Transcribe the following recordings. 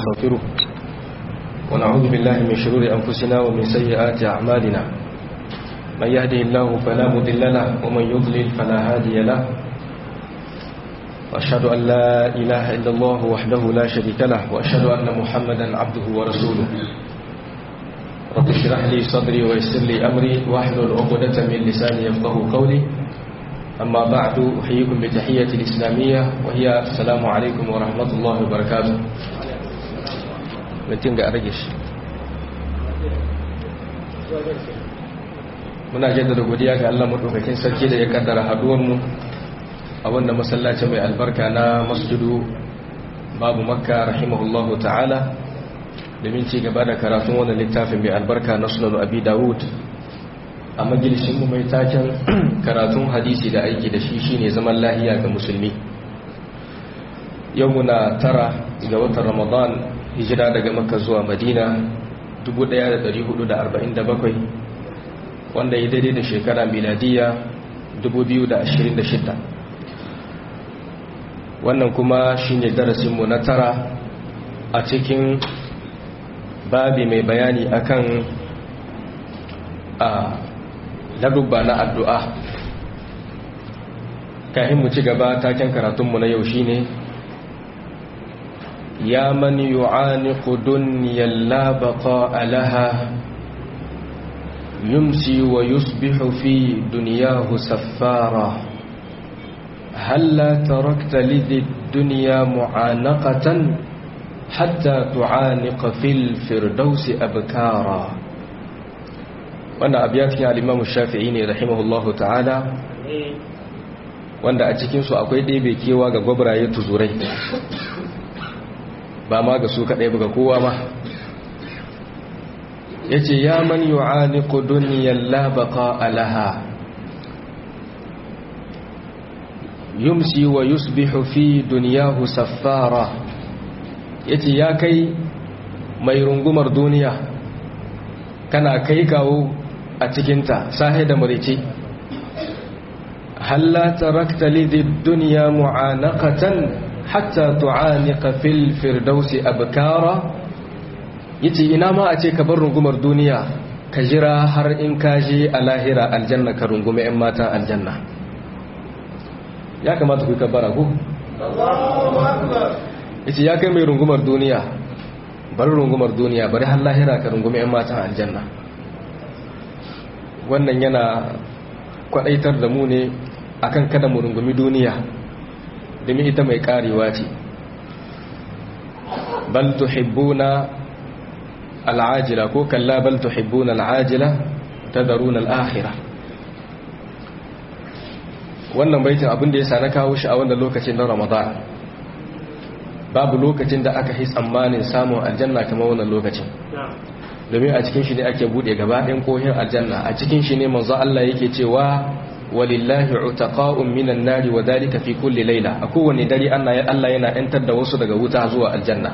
ونستغفره ونعوذ بالله من شرور أنفسنا ومن سيئات أعمالنا من يهده الله فلا مضل له ومن يضلل فلا هادي له وأشهد أن لا إله إلا الله وحده لا شريك له وأشهد أن محمدا عبده ورسوله رب اشرح لي صدري ويسر لي أمري واحلل عقدة من لساني يفقه قولي أما بعد أحييكم بتحية الإسلامية وهي السلام عليكم ورحمة الله وبركاته mutum ga argish muna jaddada godiya ga Allah madaukakin sarki da ya kaddara haduwar mu a wannan masallaci mai albarka na masjidu babu makka rahimahullahu ta'ala domin ci gaba da karatun wannan littafin mai albarka na sunan abi dawud a majalisin mu mai taken karatun hadisi da aiki da shi shine zaman lahiya ga musulmi yau muna tara ga watan ramadan hijira daga makka zuwa madina 1447 wanda ya daidai da shekara miladiya 2026 wannan kuma shine darasinmu na tara a cikin babi mai bayani akan a ladubba na addu'a kahin mu ci gaba taken karatunmu na yau shine يا من يعانق دنيا لا بقاء لها يمسي ويصبح في دنياه سفارا هلا تركت لذي الدنيا معانقة حتى تعانق في الفردوس أبكارا وانا أبيات يا الإمام الشافعي رحمه الله تعالى wanda a cikinsu akwai ɗebe kewa ga gwabraye tuzurai ba ma ga su kaɗai ba ga kowa ma ya ce ya man yi wa'aniku duniyar labaka alaha yumsi wa yusbihu fi duniyahu saffara ya ce ya kai mai rungumar duniya kana kai kawo a cikinta sahi da marice halla tarakta lidhi duniya mu'anaqatan hatta tu'aniqa fil firdausi abkara yace ina ma a ce ka bar rungumar duniya ka jira har in ka je a lahira aljanna ka rungume yan mata aljanna ya kamata ku kabbara ku yace ya kai mai rungumar duniya bar rungumar duniya bari har lahira ka rungume yan mata aljanna wannan yana kwadaitar da mu ne akan kada mu rungumi duniya domin ita mai karewa ce bal tuhibbuna al'ajila ko kalla bal tuhibbuna al'ajila tadharuna al'akhirah wannan baitin abin da yasa na kawo shi a wannan lokacin na Ramadan babu lokacin da aka yi tsammanin samun aljanna kamar wannan lokacin domin a cikin shi ne ake bude gaba ɗayan kohin aljanna a cikin shi ne manzo Allah yake cewa walillahi utaqa'un minan nari wa dalika fi kulli layla a kowane dare Allah yana yantar da wasu daga wuta zuwa aljanna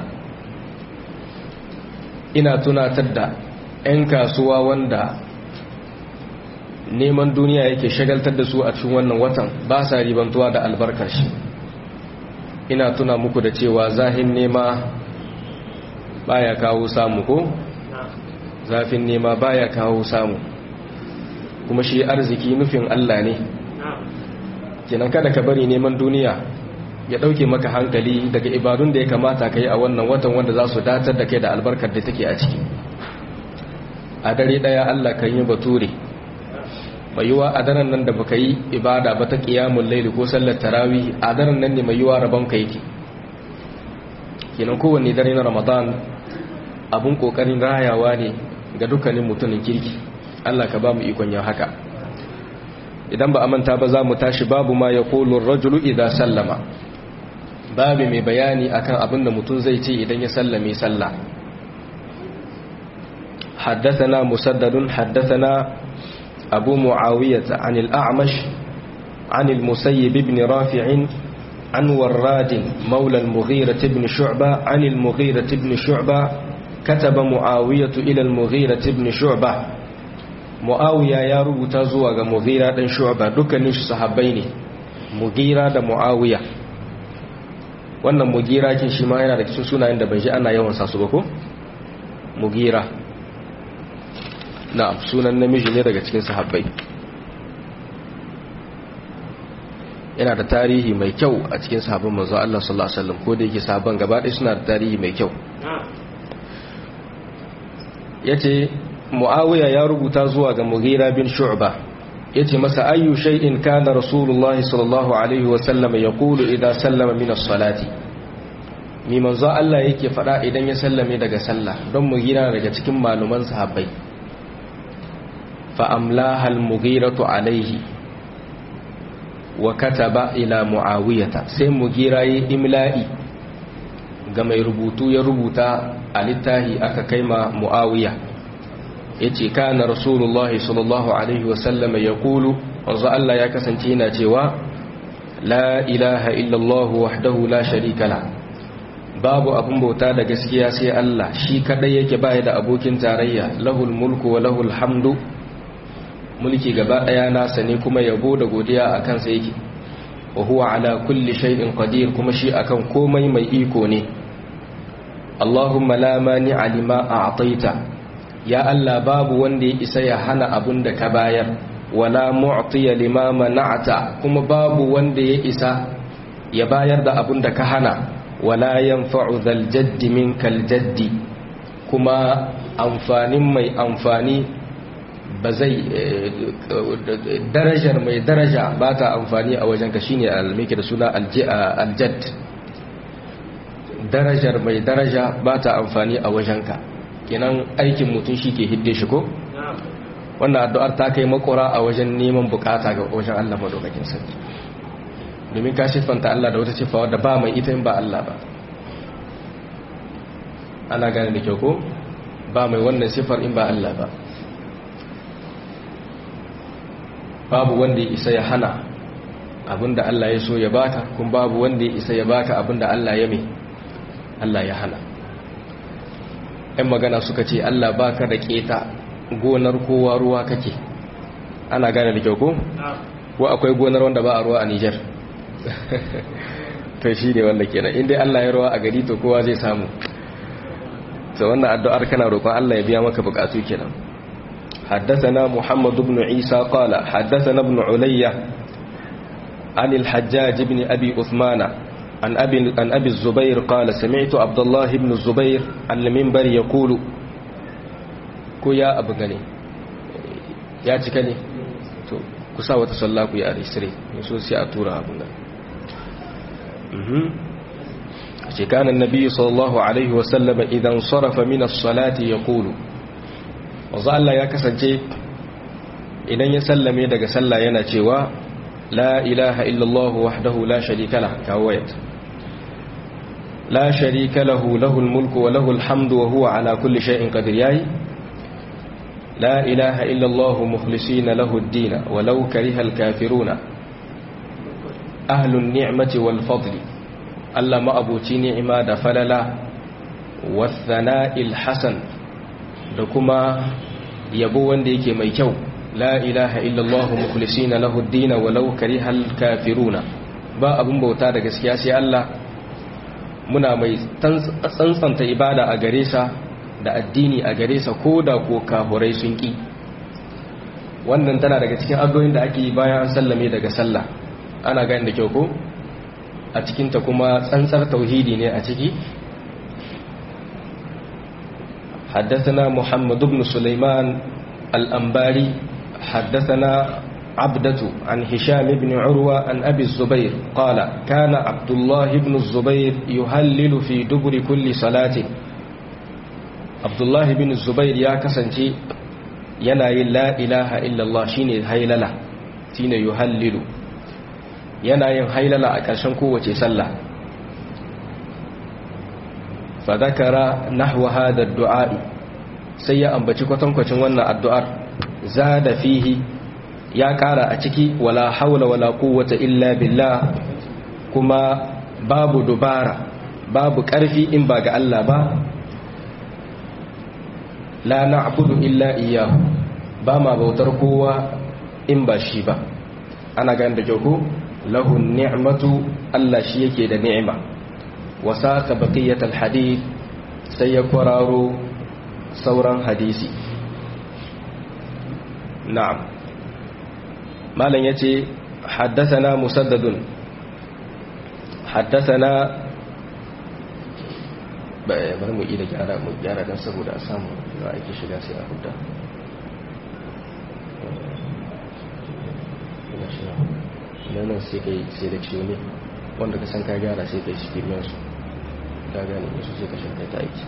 ina tunatar da 'yan kasuwa wanda neman duniya yake shagaltar da su a cikin wannan watan ba sa ribantuwa da albarkar shi ina tuna muku da cewa zahin nema baya kawo samu ko zafin nema baya kawo samu kuma shi arziki nufin Allah ne kenan kada ka bari neman duniya ya dauke maka hankali daga ibadun da ya kamata ka yi a wannan watan wanda za su datar da kai da albarkar da take a ciki a dare daya Allah kan yi bature mai yiwa a daren nan da baka yi ibada ba ta qiyamul layli ko sallar tarawih a daren nan ne mai yiwa rabon ka yake kenan kowanne dare na Ramadan abun kokarin rayawa ne ga dukkanin mutumin kirki Allah ka ba mu ikon yin haka idan ba a manta ba za mu tashi babu ma ya kolon rajulu idan sallama babu mai bayani akan abin da mutum zai ce idan ya sallame sallah حدثنا مسدد حدثنا أبو معاوية عن الأعمش عن المسيب بن رافع عن وراد مولى المغيرة بن شعبة عن المغيرة بن شعبة كتب معاوية إلى المغيرة بن شعبة mu'awiya ya rubuta zuwa ga mughira dan shu'ba dukkanin su sahabbai ne mughira da mu'awiya wannan mugira kin shi ma yana da cikin sunayen da ban ji ana yawan sa su ba ko mugira na'am sunan namiji ne daga cikin sahabbai yana da tarihi mai kyau a cikin sahabban manzo Allah sallallahu alaihi wasallam ko da yake sahabban gaba ɗaya suna da tarihi mai kyau yace Muawiya ya rubuta zuwa ga Mughira bin Shu'ba yace masa ayyu shay'in kana Rasulullahi sallallahu alaihi wasallam yaqulu idza sallama min as-salati mi manzo Allah yake faɗa idan ya sallame daga sallah don Mughira daga cikin maluman sahabbai fa amlaha al-Mughiratu alaihi wa kataba ila muawiyata sai mugira yi imla'i ga mai rubutu ya rubuta a littahi aka kaima muawiya yace kana rasulullahi sallallahu alaihi wasallama yaqulu wanzu Allah ya kasance yana cewa la ilaha illallah wahdahu la sharika la babu abun bauta da gaskiya sai Allah shi kadai yake baya da abokin tarayya lahul mulku wa lahul hamdu mulki gaba daya nasa ne kuma yabo da godiya akan sa yake wa huwa ala kulli shay'in qadir kuma shi akan komai mai iko ne Allahumma la mani'a lima a'taita ya Allah babu wanda ya isa ya hana abun da ka bayar wala mu'tiya lima mana'ta kuma babu wanda ya isa ya bayar da abun da ka hana wala yanfa'u dhal jaddi minkal jaddi kuma amfanin mai amfani ba zai darajar mai daraja ba ta amfani a wajenka shine almiki da suna aljad darajar mai daraja ba ta amfani a wajenka kenan aikin mutum shi ke hidde shi ko wannan addu'ar ta kai makora a wajen neman bukata ga wajen Allah madaukakin sarki domin ka siffanta Allah da wata siffa wadda ba mai ita in ba Allah ba ana gane da kyau ko ba mai wannan siffar in ba Allah ba babu wanda ya isa ya hana abinda Allah ya so ya baka kuma babu wanda ya isa ya baka abinda Allah ya mai Allah ya hana ɗan magana suka ce Allah baka da keta gonar kowa ruwa kake ana gane da kyau ko? ko akwai gonar wanda ba a ruwa a Nijar to shi ne wanda kenan inda Allah ya ruwa a gari to kowa zai samu to wannan addu'ar kana roƙon Allah ya biya maka bukatu kenan حدثنا محمد بن عيسى قال حدثنا ابن علية عن الحجاج بن أبي أثمان عن أبي, عن أبي الزبير قال سمعت عبد الله بن الزبير عن المنبر يقول كو يا أبو غني يا تكني تو كسا وتصلى كو يا أريسري يسوس يا أتورا أبو غني كان النبي صلى الله عليه وسلم إذا انصرف من الصلاة يقول wanzu Allah ya kasance idan ya sallame daga sallah yana cewa la ilaha illallah wahdahu la sharika lah kawayat la sharika lahu lahul mulku wa lahul hamdu wa huwa ala kulli shay'in qadir yayi la ilaha illallah mukhlisina lahu ad-din walau karihal kafiruna ahlun ni'mati wal fadli Allah ma abuci ni'ima da falala wa thana'il hasan da kuma yabo wanda yake mai kyau la ilaha illallah mukhlisina lahu ad-din walau karihal kafiruna ba abun bauta da gaskiya sai Allah muna mai tsantsanta ibada a gare sa da addini a gare sa koda ko kafurai sun ki wannan tana daga cikin addu'o'in da ake yi bayan an sallame daga sallah ana gani da kyau ko a cikin ta kuma tsantsar tauhidi ne a ciki حدثنا محمد بن سليمان الأنباري حدثنا عبدة عن هشام بن عروة عن أبي الزبير قال كان عبد الله بن الزبير يهلل في دبر كل صلاة عبد الله بن الزبير يا كسنتي يناي لا إله إلا الله شيني هيللة شيني يهلل يناي هيللة أكاشن قوة سلة فذكر نحو هذا الدعاء sai ya ambaci kwatankwacin wannan addu'ar za da fihi ya ƙara a ciki wala haula wala quwwata illa billah kuma babu dubara babu ƙarfi in ba ga Allah ba la na'budu illa iyyahu ba ma bautar kowa in ba shi ba ana ganin da kyau lahu ni'matu Allah shi yake da ni'ima wasa ka baƙiyyat alhadith sai ya kwararo sauran hadisi na'am malam ya ce haddasana musaddadun haddasana bari mu ida gyara mu gyara don saboda a samu da ake shiga sai a huda nan sai kai selection ne wanda ka san ka gyara sai kai cikin su ka gane wasu sai ka shirka ta aiki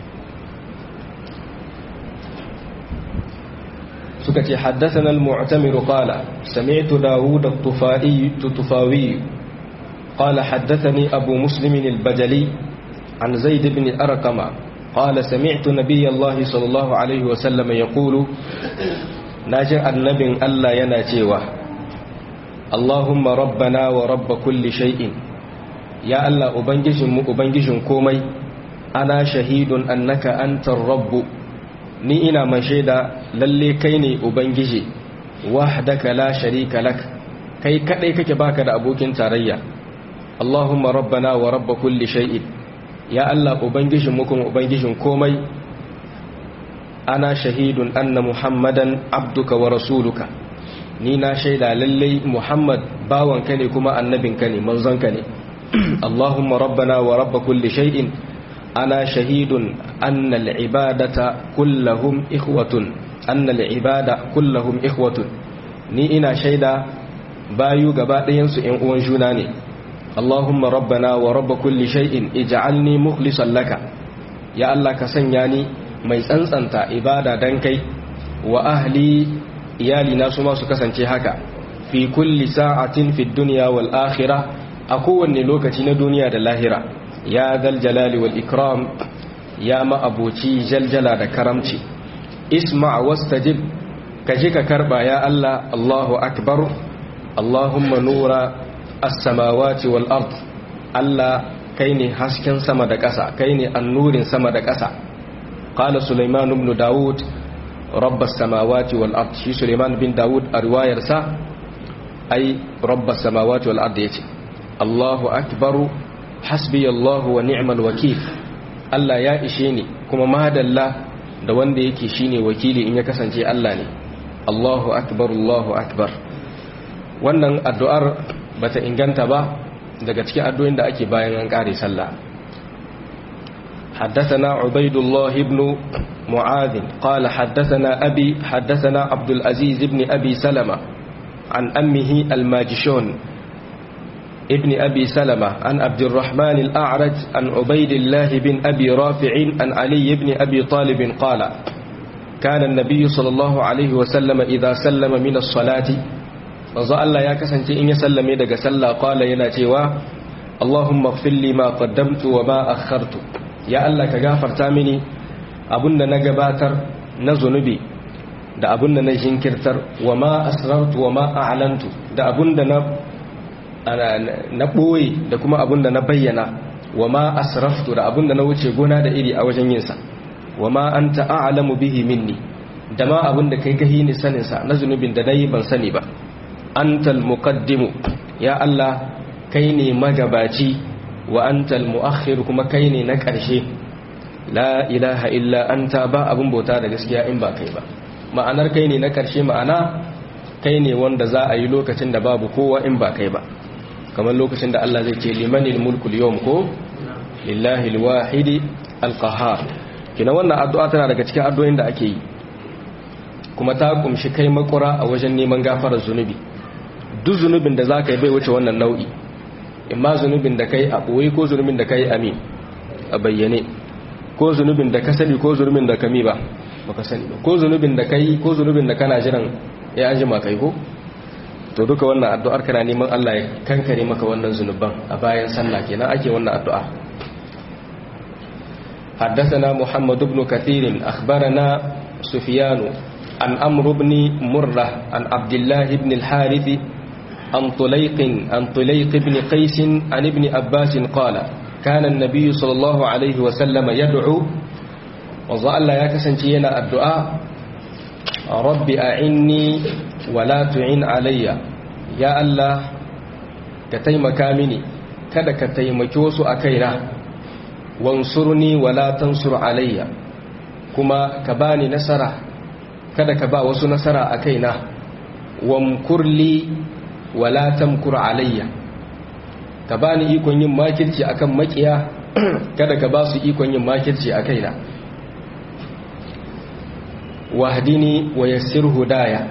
suka ce haddasana al-mu'tamiru qala sami'tu dawud at-tufai tufawi qala haddathani abu muslim al-bajali an zaid ibn arqama qala sami'tu nabiy allah sallallahu alaihi wa sallam yaqulu najin annabin allah yana cewa allahumma rabbana wa rabb kulli shay'in ya allah ubangijinmu ubangijin komai ana shahidun annaka antar rabbu ni ina mai shaida lalle kai ne ubangiji wahdaka la sharika lak kai kadai kake baka da abokin tarayya Allahumma rabbana wa rabb kulli shay'in ya Allah ubangijin mu kuma ubangijin komai ana shahidun anna muhammadan abduka wa rasuluka ni na shaida lalle muhammad bawanka ne kuma annabinka ne manzonka ne Allahumma rabbana wa rabb kulli shay'in أنا شهيد أن العبادة كلهم إخوة أن العبادة كلهم إخوة ni ina shaida bayu gaba ɗayansu ‘yan uwan juna ne Allahumma rabbana wa rabba kulli shay'in ij'alni mukhlisan laka ya Allah ka sanya ni mai tsantsanta ibada dan kai wa ahli iyali na su ma su kasance haka fi kulli sa'atin fi dunya wal akhirah a kowanne lokaci na duniya da lahira ya zal jalali wal ikram ya ma'abuci jaljala da karamci isma wastajib ka ji ka karba ya Allah Allahu akbar Allahumma nura as-samawati wal ard Allah kai ne hasken sama da ƙasa kai ne annurin sama da ƙasa qala Sulaiman ibn Dawud rabbas samawati wal ard shi Sulaiman bin Dawud a riwayarsa ai rabbas samawati wal ard yace Allahu akbar hasbi Allahu wa ni'mal wakil Allah ya ishe ni kuma madalla da wanda yake shine wakili in ya kasance Allah ne Allahu akbar Allahu akbar wannan addu'ar bata inganta ba daga cikin addu'o'in da ake bayan an kare sallah حدثنا عبيد الله بن معاذ قال حدثنا أبي حدثنا عبد العزيز بن أبي سلمة عن أمه الماجشون ابن أبي سلمة عن عبد الرحمن الأعرج عن عبيد الله بن أبي رافع عن علي بن أبي طالب قال كان النبي صلى الله عليه وسلم إذا سلم من الصلاة وظل الله يا كسنتي إن يسلم يدك سلا قال يناتيوا اللهم اغفر لي ما قدمت وما أخرت يا الله كغافر تامني أبن نجباتر نزنبي da abun da na jinkirtar wa ma asrartu wa ma a'lantu da abun da na na ɓoye da kuma abin da na bayyana wa ma asraftu da abin da na wuce gona da iri a wajen yinsa wa ma an ta'alamu bihi minni da ma abin da kai gahi ni saninsa na zunubin da na yi ban sani ba antal muqaddimu ya Allah kai ne magabaci wa antal muakhir kuma kai ne na ƙarshe la ilaha illa anta ba abin bauta da gaskiya in ba kai ba ma'anar kai ne na ƙarshe ma'ana kai ne wanda za a yi lokacin da babu kowa in ba kai ba kamar lokacin da Allah zai ce limanil mulkul yawm ko lillahi alwahidi alqahar kina wannan addu'a tana daga cikin addu'o'in da ake yi kuma ta kumshi kai makura a wajen neman gafarar zunubi duk zunubin da zaka yi bai wuce wannan nau'i imma zunubin da kai a boye ko zunubin da kai amin a bayyane ko zunubin da ka sani ko zunubin da kami ba baka sani ba ko zunubin da kai ko zunubin da kana jiran ya anjima kai ko to duka wannan addu'ar kana neman Allah ya kankare maka wannan zunuban a bayan sallah kenan ake wannan addu'a حدثنا محمد بن كثير أخبرنا سفيان عن أمر بن مرة عن عبد الله بن الحارث عن طليق عن طليق بن قيس عن ابن عباس قال كان النبي صلى الله عليه وسلم يدعو وظل يكسنتينا الدعاء رب أعني ولا تعين علي يا الله كتيمك مني kada ka taimaki wasu a kaina wansurni wala tansur alayya kuma ka bani nasara kada ka ba wasu nasara a kaina wamkurli wala tamkur alayya ka bani ikon yin makirci akan makiya kada ka ba su ikon yin makirci a kaina wahdini wa yassir hudaya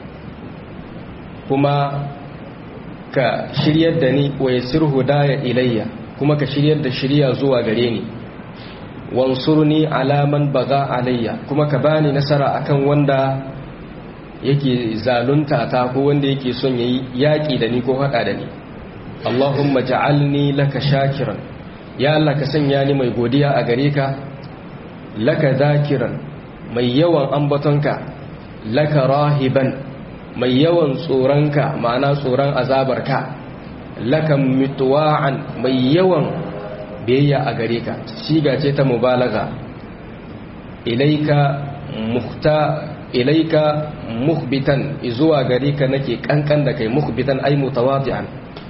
kuma ka shiryar da ni wa yassir hudaya ilayya kuma ka shiryar da shirya zuwa gare ni wansurni alaman baga alayya kuma ka bani nasara akan wanda yake zalunta ta ko wanda yake son yayi yaki da ni ko hada da ni Allahumma ja'alni laka shakiran ya Allah ka sanya ni mai godiya a gare ka laka zakiran mai yawan ambatonka laka rahiban mai yawan tsoronka ma'ana tsoron azabarka laka mutuwa'an mai yawan biyayya a gare ka shiga ce ta mubalaga ilaika muhta ilaika muhbitan zuwa gare ka nake kankan da kai muhbitan ai mutawadi'an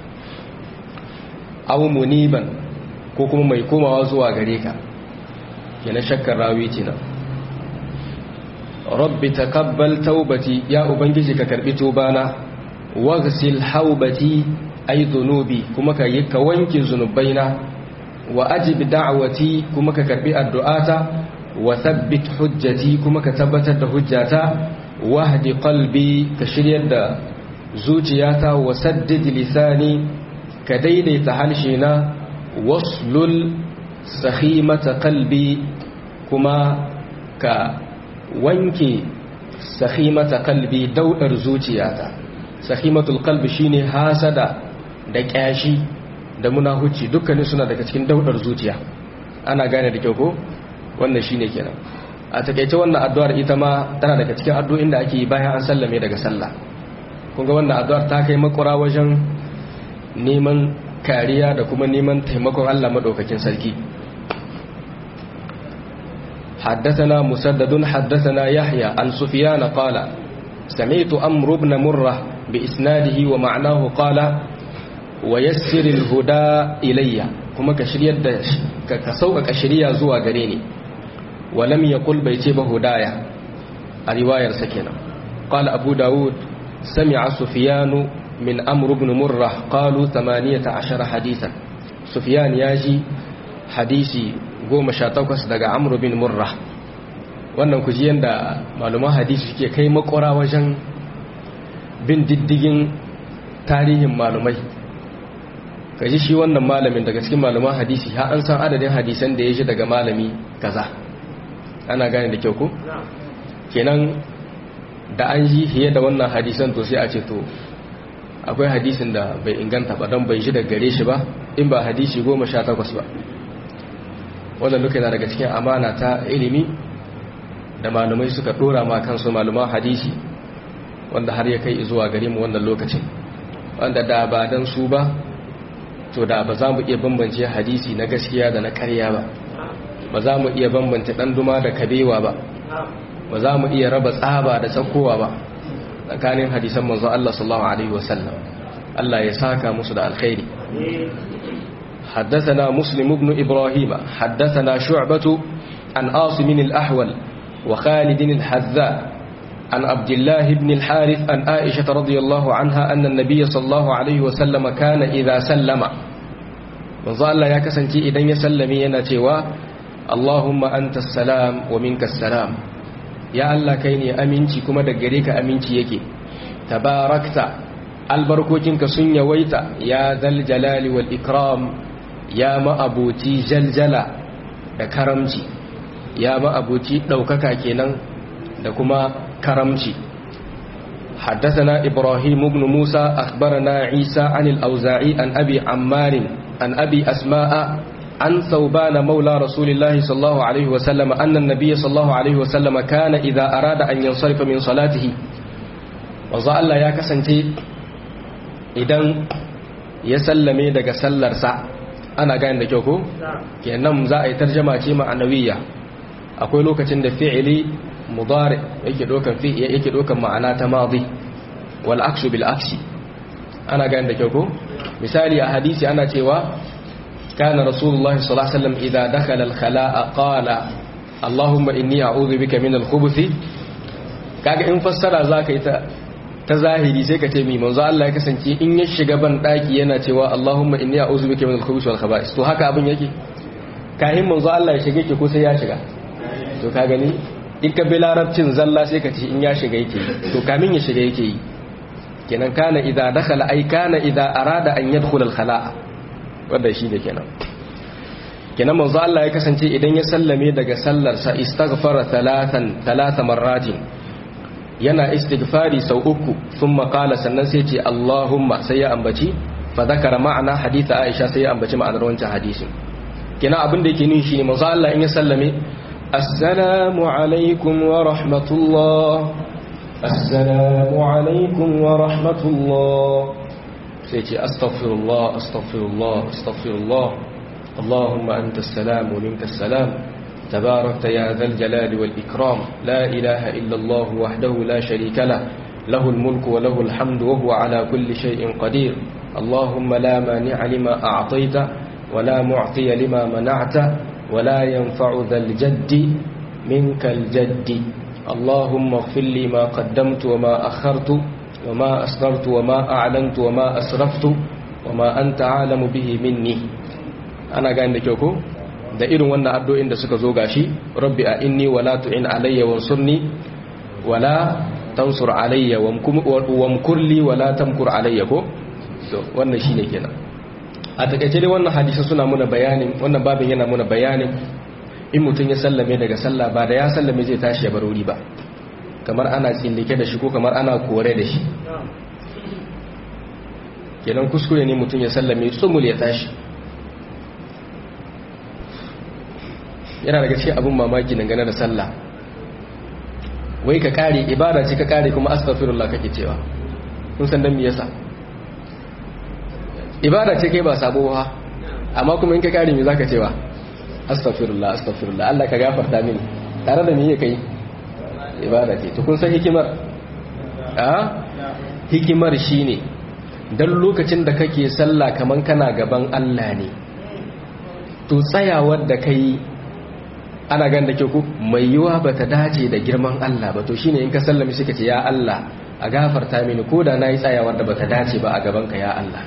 aw muniban ko kuma mai komawa zuwa gare ka yana shakkar rawi ce nan rabbi taqabbal taubati ya ubangiji ka karbi tubana waghsil haubati ay dhunubi kuma ka yi ka wanke zunubaina wa ajib da'wati kuma ka karbi addu'ata wa thabbit hujjati kuma ka tabbatar da hujjata wahdi qalbi ka shiryar da zuciyata wa saddid lisani ka daidaita harshe na waslul sahimata qalbi kuma ka wanke sahimata qalbi daudar zuciyata sahimatul qalbi shine hasada da kyashi da munahuci dukkanin suna daga cikin daudar zuciya ana gane da kyau ko wannan shine kenan a takeice wannan addu'ar ita ma tana daga cikin addu'o'in da ake yi bayan an sallame daga sallah kun ga wannan addu'ar ta kai makura wajen neman kariya da kuma neman taimakon Allah madaukakin sarki حدثنا مسدد حدثنا يحيى عن سفيان قال سمعت أمر بن مرة بإسناده ومعناه قال ويسر الهدى إلي كما كشرية كسوء كشرية زوى قريني ولم يقل بيتيب هدايا الرواية سكينة قال أبو داود سمع سفيان من أمر بن مرة قالوا ثمانية عشر حديثا سفيان ياجي حديثي goma sha takwas daga amru bin murra wannan kujiyan da malaman hadisi ke kai makora wajen bin diddigin tarihin malumai kaji shi wannan malamin daga cikin malaman hadisi ha an san adadin hadisan da ya ji daga malami kaza ana gane da kyau ko kenan da an ji fiye da wannan hadisan to sai a ce to akwai hadisin da bai inganta ba don bai ji daga gare shi ba in ba hadisi goma sha takwas ba wannan duka yana daga cikin amana ta ilimi da malumai suka dora ma kansu maluman hadisi wanda har ya kai zuwa gare mu wannan lokacin wanda da ba dan su ba to da ba za mu iya bambance hadisi na gaskiya da na karya ba ba za mu iya bambance dan duma da kabewa ba ba za mu iya raba tsaba da tsakowa ba tsakanin hadisan manzon Allah sallallahu alaihi wasallam Allah ya saka musu da alkhairi حدثنا مسلم بن إبراهيم حدثنا شعبة عن عاصم الأحول وخالد الحذاء عن عبد الله بن الحارث عن عائشة رضي الله عنها أن النبي صلى الله عليه وسلم كان إذا سلم manzo Allah ya kasance idan ya sallame yana cewa Allahumma anta salam wa minka salam ya Allah kai ne aminci kuma da gare ka aminci yake tabarakta albarkokinka sun yawaita ya zal jalali wal ikram ya ma'abuci jaljala da karamci ya ma'abuci ɗaukaka kenan da kuma karamci حدثنا إبراهيم بن موسى أخبرنا عيسى عن الأوزاعي عن أبي عمار عن أبي أسماء عن ثوبان مولى رسول الله صلى الله عليه وسلم أن النبي صلى الله عليه وسلم كان إذا أراد أن ينصرف من صلاته وظل الله يا كسنتي إذن يسلمي دق سلر سا أنا قاين دجوكو كأنهم زائي ترجمة معنوية أقول لك تند فعلي mudari yake dokan fi yake dokan ma'ana ta madi wal akshu bil aksi ana gane da kyau ko misali a hadisi ana cewa kana rasulullahi sallallahu alaihi wasallam idza dakhala al-khala'a qala allahumma inni a'udhu bika min al-khubuthi kaga in fassara zaka yi ta ta zahiri sai ka ce mi manzo Allah ya kasance in ya shiga ban daki yana cewa Allahumma inni a'udhu bika min al-khubuthi wal khaba'is to haka abin yake kahin manzo Allah ya shige ki ko sai ya shiga to ka gani in ka bi larabcin zalla sai ka ce in ya shiga yake to kamin ya shiga yake yi kenan kana idza dakhala ay kana idza arada an yadkhul al-khala'a wanda shi ne kenan kenan manzo Allah ya kasance idan ya sallame daga sallar sa istaghfara thalathan thalatha marratin yana istighfari sau uku sun makala sannan sai ce Allahumma sai ya ambaci fa zakara ma'ana haditha Aisha sai ya ambaci ma'anar wancan hadisin kina abin da yake nuni shine manzo Allah in ya sallame assalamu alaikum wa rahmatullah assalamu alaikum wa rahmatullah sai ce astaghfirullah astaghfirullah astaghfirullah Allahumma anta as-salam wa minka as-salam تباركت يا ذا الجلال والإكرام لا إله إلا الله وحده لا شريك له له الملك وله الحمد وهو على كل شيء قدير اللهم لا مانع لما أعطيت ولا معطي لما منعت ولا ينفع ذا الجد منك الجد اللهم اغفر لي ما قدمت وما أخرت وما أسررت وما أعلنت وما أسرفت وما أنت عالم به مني أنا قاعد لكيوكو da irin wannan addu'o'in da suka zo gashi rabbi a inni wala tu'in alayya wansurni wala tansur alayya wamkurli wala tamkur alayya ko so wannan shine kenan a takaice dai wannan hadisi suna muna bayanin wannan babin yana muna bayanin in mutum ya sallame daga sallah ba da ya sallame zai tashi ya barori ba kamar ana tsillike da shi ko kamar ana kore da shi kenan kuskure ne mutum ya sallame tsumul ya tashi yana daga cikin abin mamaki dangane da sallah wai ka kare ibada ce ka kare kuma astaghfirullah kake cewa kun san dan me yasa ibada ce kai ba sabo ba amma kuma in ka kare me zaka cewa astaghfirullah astaghfirullah Allah ka gafarta mini tare da me yake kai ibada ce to kun san hikimar a hikimar shine dan lokacin da kake sallah kaman kana gaban Allah ne to tsayawar da kai ana gan da ke ku mai yiwa ba ta dace da girman Allah ba to shine in ka sallami suka ce ya Allah a gafarta mini ko da na yi tsayawar da ba ta dace ba a gabanka ya Allah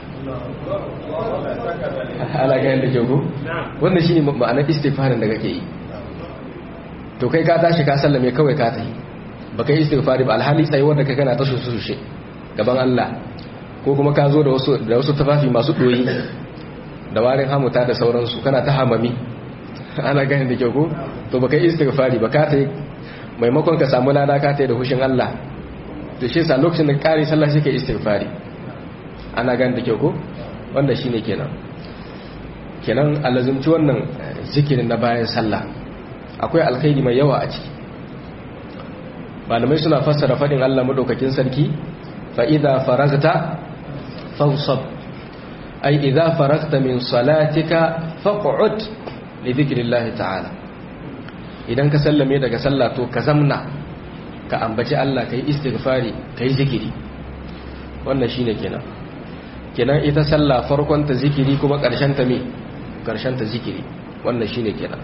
ana gan da ke ku wannan shine ma'anar istighfarin da kake yi to kai ka tashi ka sallame kawai ka tafi ba kai istighfari ba alhali tsayawar da kai kana ta sushe gaban Allah ko kuma ka zo da wasu da wasu tafafi masu doyi da warin hamuta da sauransu kana ta hamami ana gani da kyau ko to baka yi istighfari ba ka ta maimakon ka samu lada ka ta da hushin Allah to shi sa lokacin da kare sallah shi ke istighfari ana gani da kyau ko wanda shine kenan kenan alazumci wannan zikirin na bayan sallah akwai alkhairi mai yawa a ciki malamai suna fassara fadin Allah madaukakin sarki fa idza faragta fansab ay idza faragta min salatika faq'ud li dhikrillahi ta'ala idan ka sallame daga sallah to ka zamna ka ambaci Allah kai istighfari kai zikiri wannan shine kenan kenan ita sallah farkon ta zikiri kuma karshen ta me karshen ta zikiri wannan shine kenan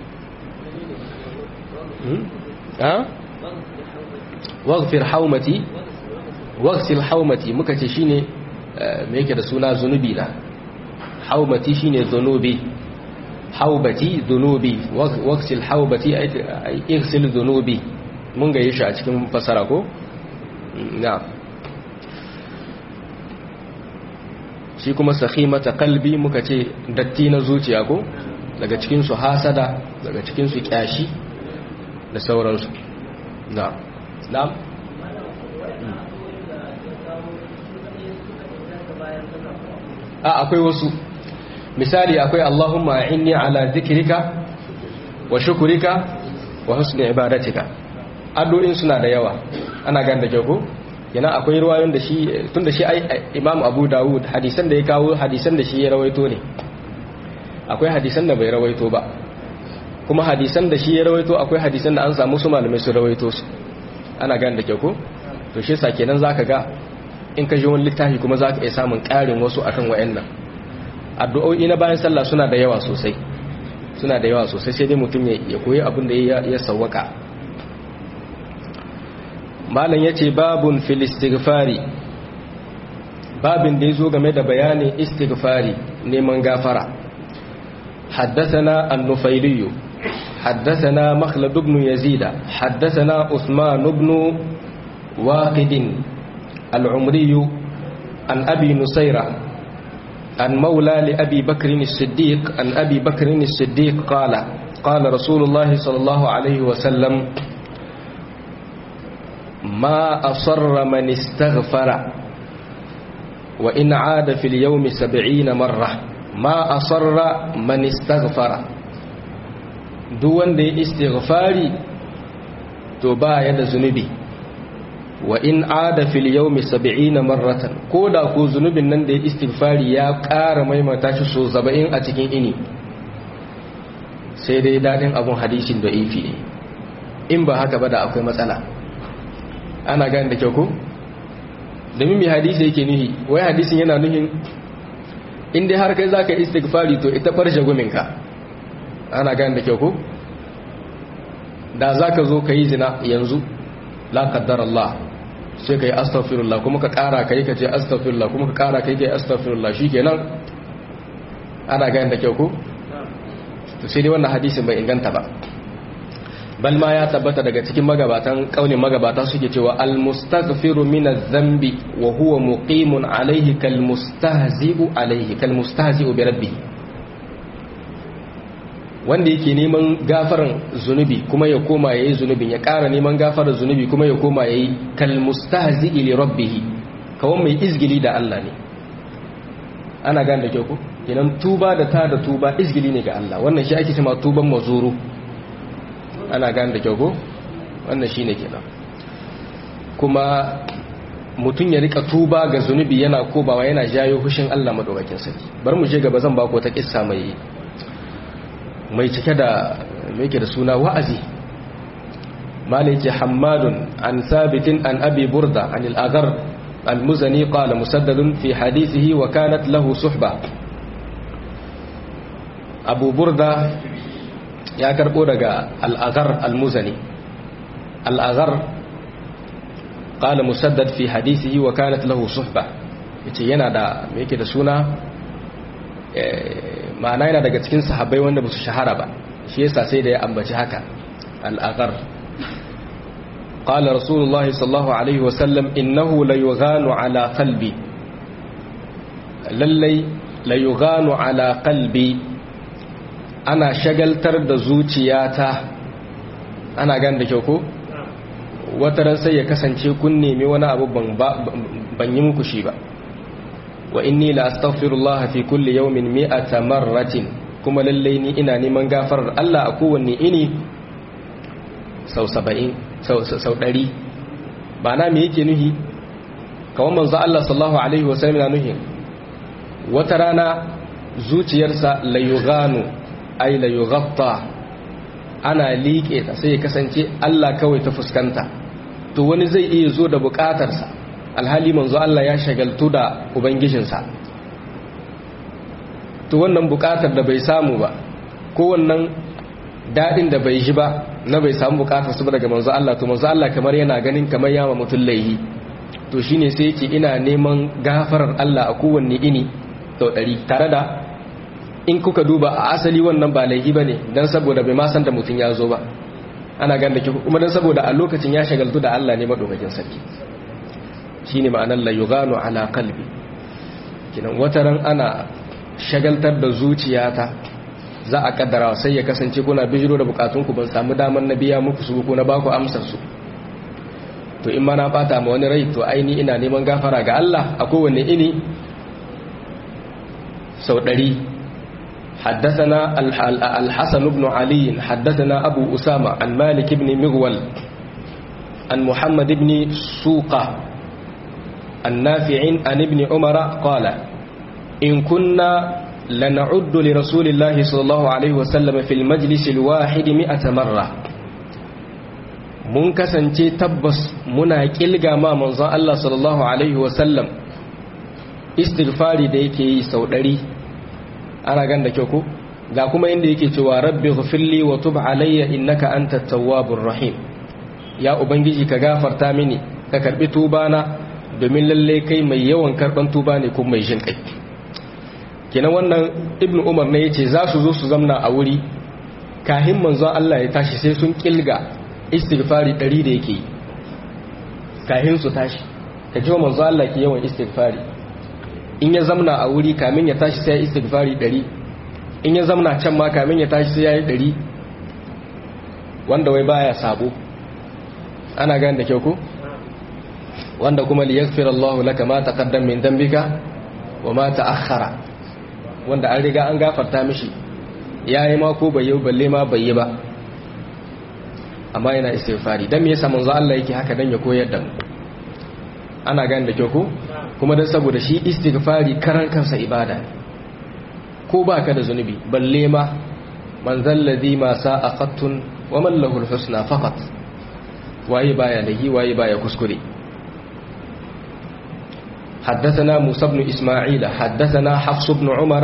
hmm ha waghfir haumati waghsil haumati muka ce shine me yake da suna zunubi na haumati shine zunubi haubati zunubi waksil haubati ay igsil zunubi mun ga shi a cikin fasara ko na shi kuma sakhimata qalbi muka ce datti na zuciya ko daga cikin su hasada daga cikin su kyashi da sauransu na na'am a akwai wasu misali akwai Allahumma inni ala dhikrika wa shukrika wa husni ibadatika addu'in suna da yawa ana gan da kyau yana akwai ruwayoyin da shi tunda shi ai Imam Abu Dawud hadisan da ya kawo hadisan da shi ya rawaito ne akwai hadisan da bai rawaito ba kuma hadisan da shi ya rawaito akwai hadisan da an samu su malamai su rawaito su ana gan da kyau to shi yasa kenan zaka ga in ka ji wani littafi kuma zaka iya samun ƙarin wasu akan wayannan addu'o'i na bayan sallah suna da yawa sosai suna da yawa sosai sai dai mutum ya koyi abin da ya sawwaka malam yace babun fil istighfari babin da yazo game da bayanin istighfari neman gafara حدثنا النفيلي حدثنا مخلد بن يزيد حدثنا عثمان بن واقد العمري عن أبي نصيرة عن مولى لأبي بكر الصديق عن أبي بكر الصديق قال قال رسول الله صلى الله عليه وسلم ما أصر من استغفر وإن عاد في اليوم سبعين مرة ما أصر من استغفر دون دي استغفاري تبا يد زنبي وإن عاد في اليوم سبعين مرة كودا كو زنبي نن دي استغفاري يا قار ميما تاشي سو زبعين أتكين إني سيدي دادين أبو حديث ضعيفي in ba haka ba da akwai matsala ana gani da kyau ko domin mai hadisi yake nuhi wai hadisin yana nuhin inda har kai za ka istighfari to ita farshe guminka ana gani da kyau ko da za ka zo ka yi zina yanzu la kaddar Allah sai ka yi astaghfirullah kuma ka kara ka yi ka ce astaghfirullah kuma ka kara ka yi ka yi astaghfirullah shi kenan ana gani da kyau ko to sai dai wannan hadisin bai inganta ba bal ma ya tabbata daga cikin magabatan kaunin magabata suke cewa almustaghfiru min adh-dhanbi wa huwa muqimun alayhi kalmustahzi'u alayhi kalmustahzi'u bi rabbih wanda yake neman gafaran zunubi kuma ya koma yayi zunubin ya ƙara neman gafaran zunubi kuma ya koma yayi kalmustahzi'i li rabbih kawai mai izgili da Allah ne ana gane da kyau ko kenan tuba da ta da tuba izgili ne ga Allah wannan shi ake cewa tuban mazuru ana gane da kyau ko wannan shine kenan kuma mutum ya rika tuba ga zunubi yana kobawa yana jayo hushin Allah madaukakin sarki bar mu je gaba zan ba ku ta kissa mai mai cike da me yake da suna wa'azi maliki hammadun an sabitin an abi burda an al-aghar al-muzani qala musaddadun fi hadithihi wa kanat lahu suhba abu burda ya karbo daga al'agar al-muzani al'agar ƙala musaddad fi hadisihi wa kanat lahu suhba yace yana da me yake da suna ma'ana yana daga cikin sahabbai wanda ba su shahara ba shi yasa sai da ya ambaci haka al'agar ƙala rasulullahi sallallahu alaihi wasallam innahu la yughanu ala qalbi lallai la yughanu ala qalbi ana shagaltar da zuciyata ana gan da kyau ko wata ran sai ya kasance kun nemi wani abu ban yi muku shi ba wa inni la astaghfirullah fi kulli yawmin mi'ata marratin kuma lalle ni ina neman gafarar Allah a kowanne ini sau 70 sau sau 100 ba na me yake nuhi kawai manzo Allah sallallahu alaihi wasallam na nuhi wata rana zuciyarsa la yughanu ay la yughatta ana liƙe ta sai ya kasance Allah kawai ta fuskanta to wani zai iya zo da buƙatarsa alhali manzo Allah ya shagaltu da ubangijinsa to wannan buƙatar da bai samu ba ko wannan daɗin da bai ji ba na bai samu buƙatar su daga manzo Allah to manzo Allah kamar yana ganin kamar yama mutum laihi to shine sai yake ina neman gafarar Allah a kowanne ini sau ɗari tare da in kuka duba a asali wannan ba laifi ba ne don saboda bai masan da mutum ya zo ba ana gan da kuma don saboda a lokacin ya shagaltu da Allah ne maɗaukakin sarki shi ne ma'anar layugano ala kalbi kinan wataran ana shagaltar da zuciyata za a kaddara sai ya kasance kuna bijiro da bukatunku ban samu damar na biya muku su ko na baku amsar su to in ma na bata ma wani rai to aini ina neman gafara ga Allah a kowanne ini sau ɗari حدثنا الحسن بن علي حدثنا أبو أسامة عن مالك بن مغول عن محمد بن سوقة النافع عن ابن عمر قال إن كنا لنعد لرسول الله صلى الله عليه وسلم في المجلس الواحد مئة مرة mun kasance tabbas muna kilga ma manzon Allah sallallahu alaihi wasallam istighfari da yake yi sau ɗari ana gan da kyau ko ga kuma inda yake cewa rabbi ghfirli wa tub alayya innaka antat tawwabur rahim ya ubangiji ka gafarta mini ka karbi tubana domin lalle kai mai yawan karban tuba ne kuma mai jin kai kenan wannan ibnu umar ne yace za su zo su zamna a wuri kahin manzon Allah ya tashi sai sun kilga istighfari 100 da yake yi kahin su tashi ka ji manzon Allah ke yawan istighfari in ya zamna a wuri kamin ya tashi sai ya istighfari 100 in ya zamna can ma kamin ya tashi sai ya yi 100 wanda wai baya sabo ana gane da kyau ko wanda kuma liyaghfira Allahu laka ma taqaddam min dhanbika wa ma ta'akhkhara wanda an riga an gafarta mishi yayi ma ko bai yi balle ma bai yi ba amma yana istighfari dan me yasa manzo Allah yake haka dan ya koyar da mu ana gane da kyau ko kuma dan saboda shi istighfari karan kansa ibada ko baka da zunubi balle ma man zalladhi ma sa'a qattun wa man lahu al-husna faqat waye baya lahi waye baya kuskure حدثنا موسى بن إسماعيل حدثنا حفص بن عمر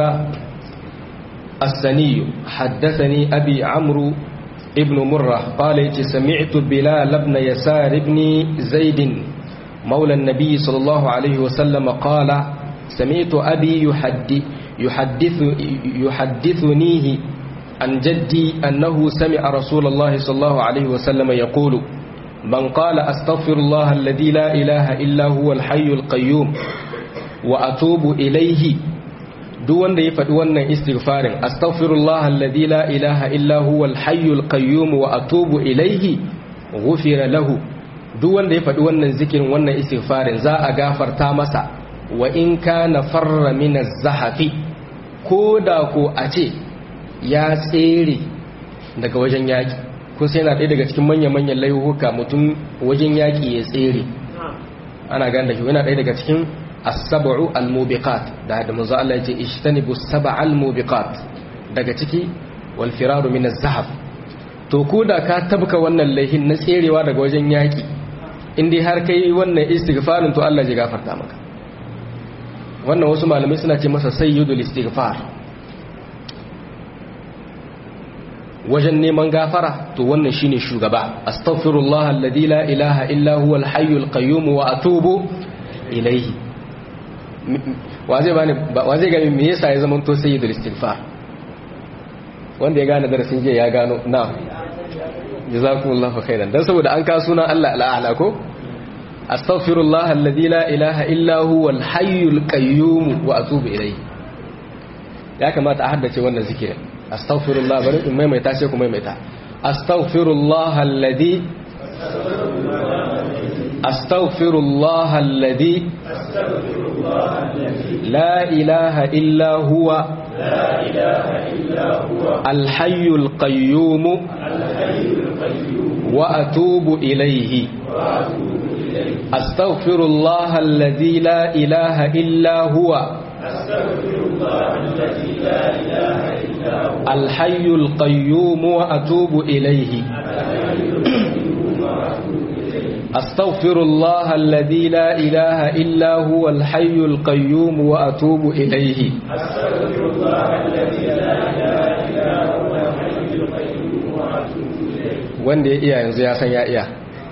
السني حدثني أبي عمرو ابن مرة قال سمعت بلال بن يسار بن زيد مولى النبي صلى الله عليه وسلم قال سمعت أبي يحدث يحدث يحدثنيه عن جدي أنه سمع رسول الله صلى الله عليه وسلم يقول من قال أستغفر الله الذي لا إله إلا هو الحي القيوم وأتوب إليه duk wanda ya faɗi wannan istighfarin astaghfirullah alladhi la ilaha illa huwa al-hayyul qayyum wa atubu ilayhi ghufira lahu duk wanda ya faɗi wannan zikirin wannan istighfarin za a gafarta masa wa in kana farra min az-zahafi koda ko a ce ya tsere daga wajen yaki kun sai yana ɗaya daga cikin manya-manyan laihuka mutum wajen yaƙi ya tsere ana gane da shi yana ɗaya daga cikin as-sab'u al-mubiqat da da manzo Allah yace ishtanibu sab'a al-mubiqat daga ciki wal firaru min az-zahab to ko da ka tabka wannan laihin na tserewa daga wajen yaƙi in dai har kai wannan istighfarin to Allah ya gafarta maka wannan wasu malamai suna ce masa sayyidul istighfar wajen neman gafara to wannan shine shugaba astaghfirullah alladhi la ilaha illa huwa al-hayyul qayyum wa atubu ilayhi wa zai bani wa zai gani me yasa ya zama to sayyidul istighfar wanda ya gane darasin jiya ya gano na jazakumullahu khairan dan saboda an ka sunan Allah al'ala ko astaghfirullah alladhi la ilaha illa huwa al-hayyul qayyum wa atubu ilayhi ya kamata a haddace wannan zikirin astaghfirullah bari in maimaita sai ku maimaita astaghfirullah alladhi astaghfirullah alladhi la ilaha illa huwa الحي القيوم وأتوب إليه أستغفر الله الذي لا إله إلا هو الحي القيوم وأتوب إليه أستغفر الله الذي لا إله إلا هو الحي القيوم وأتوب إليه أستغفر الله الذي لا إله إلا هو الحي القيوم وأتوب إليه wanda ya iya yanzu ya san ya iya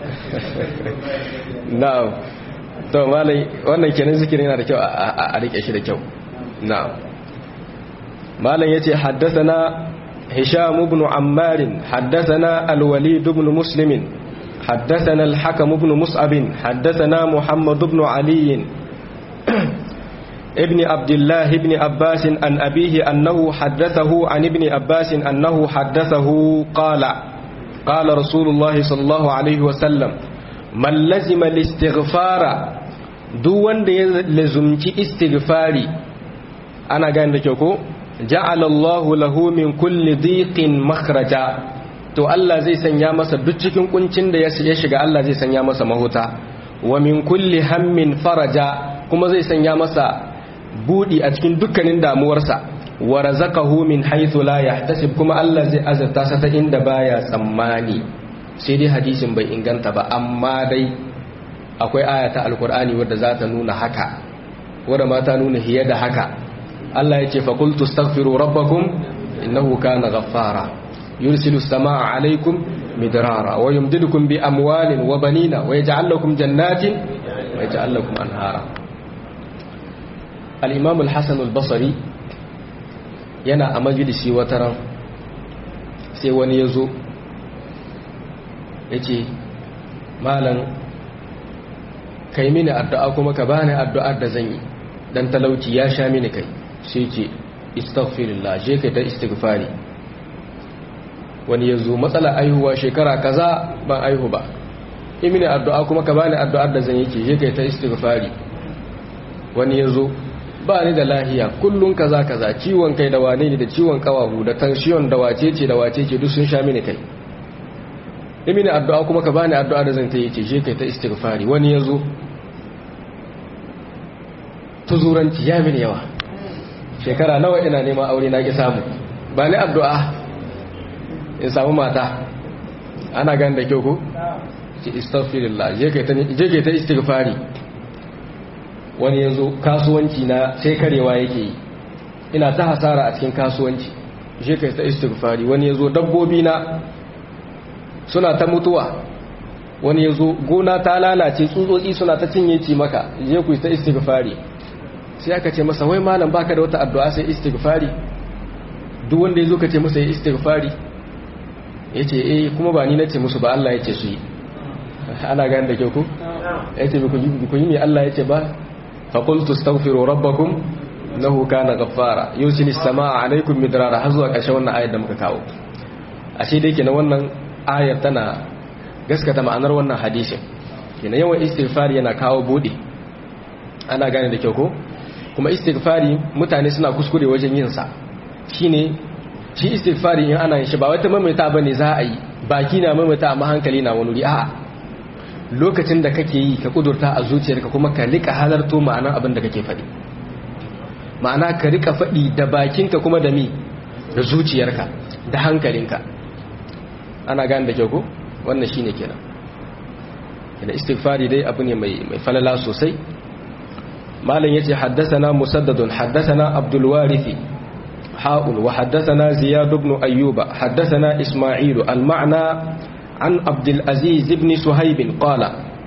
na'am to malai wannan kenan zikirin yana da kyau a rike shi da kyau na'am malam yace haddathana hisham ibn ammar haddathana al-walid ibn muslim حدثنا الحكم بن مصعب حدثنا محمد بن علي ابن عبد الله بن عباس عن أبيه أنه حدثه عن ابن عباس أنه حدثه قال قال رسول الله صلى الله عليه وسلم من لزم الاستغفار دون لزمت استغفاري أنا قاعد لكيكو جعل الله له من كل ضيق مخرجا to Allah zai sanya masa duk cikin kuncin da ya shiga Allah zai sanya masa mahuta wa min kulli hammin faraja kuma zai sanya masa budi a cikin dukkanin damuwarsa wa razaqahu min haythu la yahtasib kuma Allah zai azurta sa ta inda baya tsammani sai dai hadisin bai inganta ba amma dai akwai aya ta alkur'ani wadda za ta nuna haka wadda ma ta nuna hiye da haka Allah yace fa qultu astaghfiru rabbakum innahu kana ghaffara yursilu as-samaa'a 'alaykum midrara wa yumdidukum bi amwalin wa banina wa yaj'al lakum jannatin wa yaj'al lakum anhara al-imam al-hasan al-basri yana a majalisi wataran sai wani yazo yace malam kai mini addu'a kuma ka bani addu'ar da zan yi dan talauci ya sha mini kai sai ce istaghfirullah je kai ta istighfari wani ya zo matsala aihuwa shekara kaza ban aihu ba imini addu'a kuma ka bani addu'ar da zan yi ke je kai ta istighfari wani ya zo ba ni da lahiya kullun kaza kaza ciwon kai da wane ne da ciwon kawahu da tension da wacece da wacece duk sun sha mini kai imini addu'a kuma ka bani addu'a da zan ta yi ce je kai ta istighfari wani ya zo tuzuranci ya mini yawa shekara nawa ina neman aure na ki samu ba ni addu'a in samu mata ana gani da kyau ko ce istaghfirullah je kai ta je kai ta istighfari wani yazo kasuwanci na sai karewa yake yi ina ta hasara a cikin kasuwanci je kai ta istighfari wani yazo dabbobi na suna ta mutuwa wani yazo gona ta lalace tsutsotsi suna ta cinye ci maka je ku ta istighfari sai aka ce masa wai malam baka da wata addu'a sai istighfari duk wanda yazo ka ce masa ya istighfari yace eh kuma ba ni nace musu ba Allah yace su yi ana gani da kyau ku yace bi ku yi me Allah yace ba fa qultu astaghfiru rabbakum innahu kana ghaffara yusilis samaa alaikum midrara har zuwa ƙarshen wannan ayar da muka kawo ashe dai kenan wannan ayar tana gaskata ma'anar wannan hadisin kenan yawan istighfari yana kawo bude ana gane da kyau ko kuma istighfari mutane suna kuskure wajen yin sa shine shi istighfari in ana yin shi ba wata maimaita bane za a yi baki na maimaita amma hankali na wani wuri a'a lokacin da kake yi ka kudurta a zuciyarka kuma ka rika halarto ma'anar abin da kake faɗi ma'ana ka rika faɗi da bakinka kuma da mi da zuciyarka da hankalinka ana gane da kyau ko wannan shine kenan da istighfari dai abu ne mai mai falala sosai malam yace haddathana musaddadun haddathana abdul warithi ha'un wa haddathana ziyad ibn ayyuba haddathana isma'il al-ma'na an abdul aziz ibn suhayb qala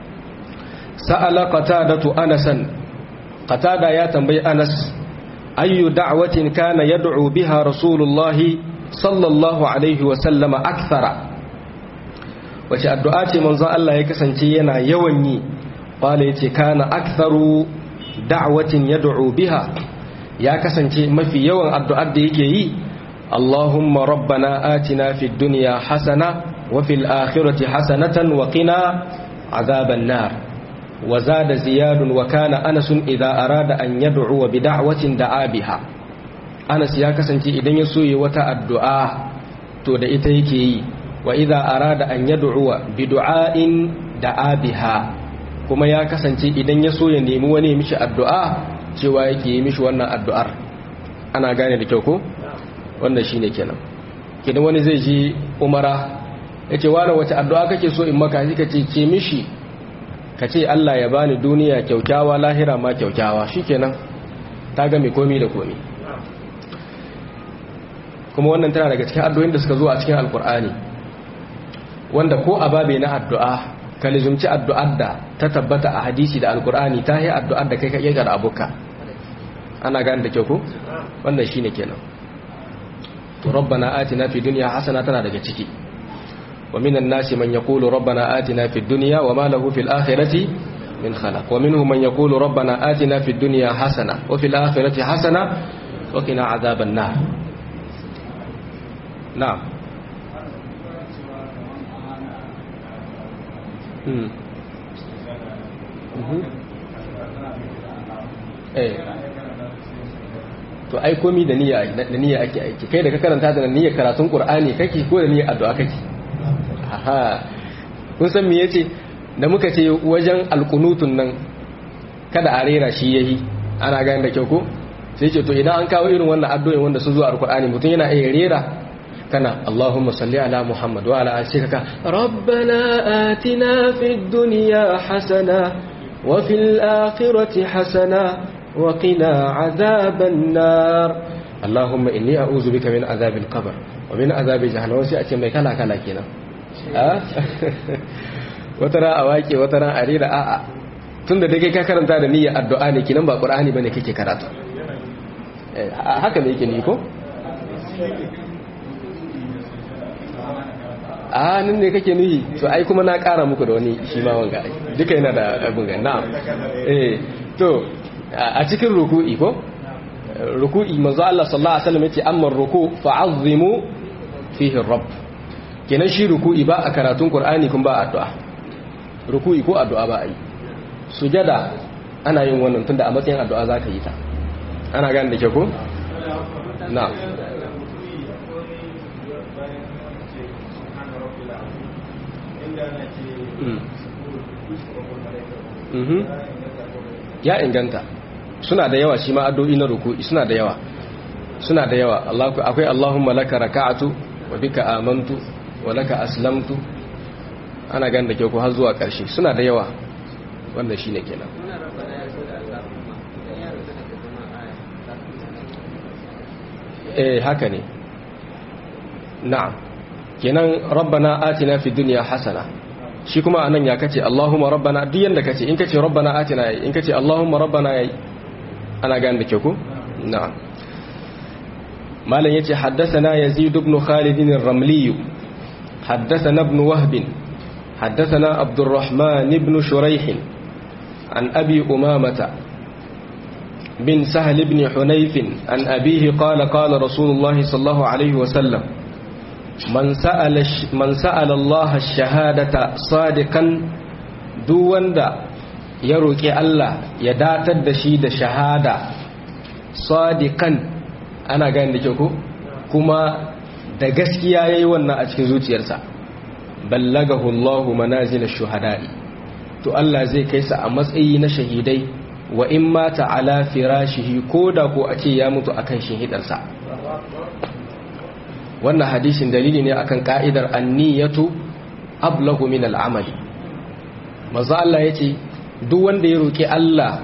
sa'ala qatadatu anasan qatada ya tambayi anas ayyu da'watin kana yad'u biha rasulullahi sallallahu alaihi wa sallama akthara wace addu'a ce manzon Allah ya kasance yana yawan yi qala yace kana aktharu da'watin yad'u biha ya kasance mafi yawan addu'ar da yake yi Allahumma rabbana atina fid dunya hasana wa fil akhirati hasanatan wa qina azaban nar wa zada ziyadun wa kana anas idza arada an yad'u bi da'watin da'a biha Anas ya kasance idan ya so yi wata addu'a to da ita yake yi wa idza arada an yad'u bi du'ain da'a biha kuma ya kasance idan ya so ya nemi wani mishi addu'a cewa yake yi mishi wannan addu'ar ana gane da kyau ko wannan shine kenan kidan wani zai ji umara yace wani wace addu'a kake so in maka shi kace ce mishi kace Allah ya bani duniya kyaukyawa lahira ma kyaukyawa shikenan ta ga mai komi da komi kuma wannan tana daga cikin addu'o'in da suka zo a cikin alkur'ani wanda ko a babe na addu'a ka lizumci addu'ar da ta tabbata a hadisi da alkur'ani ta yi addu'ar da kai ka ƙirƙar abuka ana gani da kyau ko wannan shine kenan to rabbana atina fi dunya hasana tana daga ciki wa minan nasi man yaqulu rabbana atina fi dunya wa ma lahu fil akhirati min khalaq wa minhum man yaqulu rabbana atina fi dunya hasana wa fil akhirati hasana wa qina adhaban nar na'am hmm eh to ai komi da niyya da niyya ake aiki kai da ka karanta da niyyar karatun qur'ani kake ko da niyyar addu'a kake aha kun san me yace da muka ce wajen alqunutun nan kada a rera shi yayi ana gane da kyau ko sai ce to idan an kawo irin wannan addu'o'in wanda sun zo a alqur'ani mutum yana iya rera kana Allahumma salli ala Muhammad wa ala ali kaka rabbana atina fid dunya hasana wa fil akhirati hasana وقنا عذاب النار اللهم إني أعوذ بك من عذاب القبر ومن عذاب جهنم وسيأتي مي كلا كلا كنا وترى أواكي وترى أريد آآ tunda da kai ka karanta da niyyar addu'a ne kinan ba qur'ani bane kake karatu haka ne yake ni ko a nan ne kake nuhi to ai kuma na kara muku da wani shi ma wanga duka yana da abin ga na'am eh to a cikin ruku'i ko ruku'i manzo Allah sallallahu alaihi wasallam yace amma ruku fa'azzimu fihi rabb kenan shi ruku'i ba a karatun qur'ani kun ba addu'a ruku'i ko addu'a ba a yi sujada ana yin wannan tunda a matsayin addu'a zaka yi ta ana gane da ke ko na'am ya inganta suna da yawa shi ma addu'o'i na ruku'i suna da yawa suna da yawa akwai Allahumma laka raka'atu wa bika amantu wa laka aslamtu ana gan da ke ku har zuwa ƙarshe suna da yawa wanda shine kenan eh haka ne na'am kenan rabbana atina fid dunya hasana shi kuma anan ya kace Allahumma rabbana duk yanda kace in kace rabbana atina in kace Allahumma rabbana yayi ana gane da ke ku na'am malam yace haddathana yazid ibn khalid ar-ramli haddathana ibn wahb haddathana abdurrahman ibn shuraih an abi umamata bin sahl ibn hunayf an abihi qala qala rasulullah sallallahu alaihi wa sallam man sa'ala man sa'ala Allah ash-shahadata sadiqan duk wanda ya roƙi Allah ya datar da shi da shahada sadiqan ana gani da kyau ko kuma da gaskiya yayi wannan a cikin zuciyarsa ballagahu Allahu manazil ash-shuhada'i to Allah zai kai sa a matsayi na shahidai wa in mata ala firashihi koda ko a ce ya mutu akan shahidarsa wannan hadisin dalili ne akan ka'idar anniyatu ablahu min al-amali manzo Allah yace duk wanda ya roƙi Allah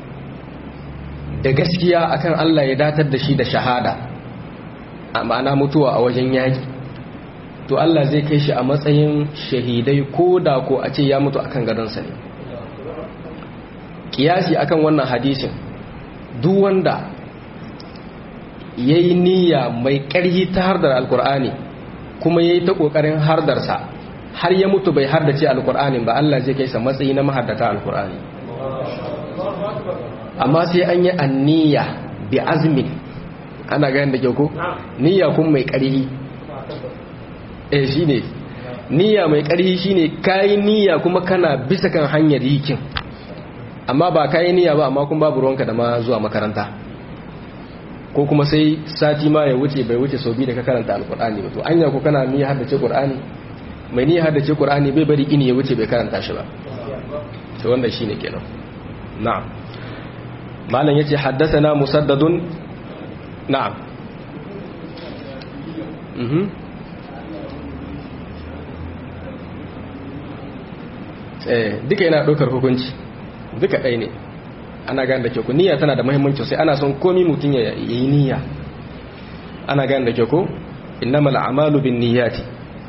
da gaskiya akan Allah ya datar da shi da shahada a ma'ana mutuwa a wajen yaƙi to Allah zai kai shi a matsayin shahidai ko da ko a ce ya mutu akan gadonsa ne kiyasi akan wannan hadisin duk wanda ya yi niyya mai ƙarhi ta hardar alkur'ani kuma ya yi ta ƙoƙarin hardarsa har ya mutu bai hardace alkur'anin ba Allah zai kai sa matsayi na mahardata alkur'ani amma sai an yi anniya bi azmin ana ganin da ke ko niyya kun mai ƙarhi eh shine niyya mai ƙarhi shine kai niyya kuma kana bisa kan hanyar yikin amma ba kai niyya ba amma kun babu ruwanka da ma zuwa makaranta ko kuma sai sati ma ya wuce bai wuce sau biyu da ka karanta alkur'ani ba to anya ko kana niyya haddace qur'ani mai niyya haddace qur'ani bai bari ini ya wuce bai karanta shi ba to wanda shine kenan na'am malam yace haddathana musaddadun na'am mhm eh duka yana ɗaukar hukunci duka ɗaya ne ana gane da kyau niyya tana da muhimmanci sai ana son komi mutum ya yi niyya ana gane da kyau innamal a'malu bin niyyati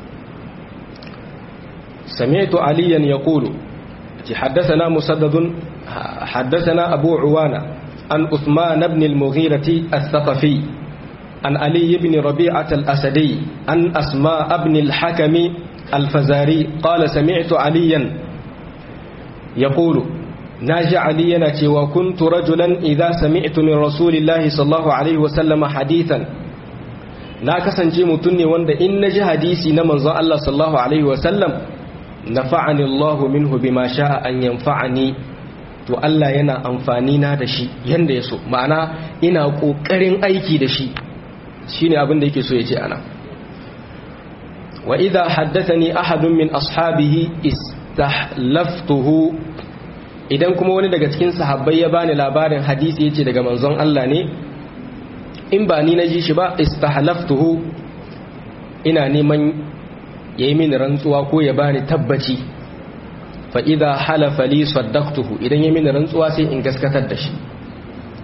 sami'tu aliyan yaqulu حدثنا مسدد حدثنا أبو عوانة عن أثمان بن المغيرة الثقفي عن علي بن ربيعة الأسدي عن أسماء بن الحكم الفزاري قال سمعت عليا يقول ناجى علينا وكنت رجلا إذا سمعت من رسول الله صلى الله عليه وسلم حديثا na kasance mutum ne wanda in na ji hadisi na manzon Allah sallallahu alaihi wasallam nafa'ani Allahu minhu bima sha'a an yanfa'ani to Allah yana amfani na da shi yanda ya so ma'ana ina kokarin aiki da shi shine abin da yake so ya ce ana wa idha haddathani ahadun min ashabihi istahlaftuhu idan kuma wani daga cikin sahabbai ya bani labarin hadisi yace daga manzon Allah ne in ba ni naji shi ba istahlaftuhu ina neman yayi mini rantsuwa ko ya bani tabbaci fa idha halafa li saddaqtuhu idan yayi mini rantsuwa sai in gaskatar da shi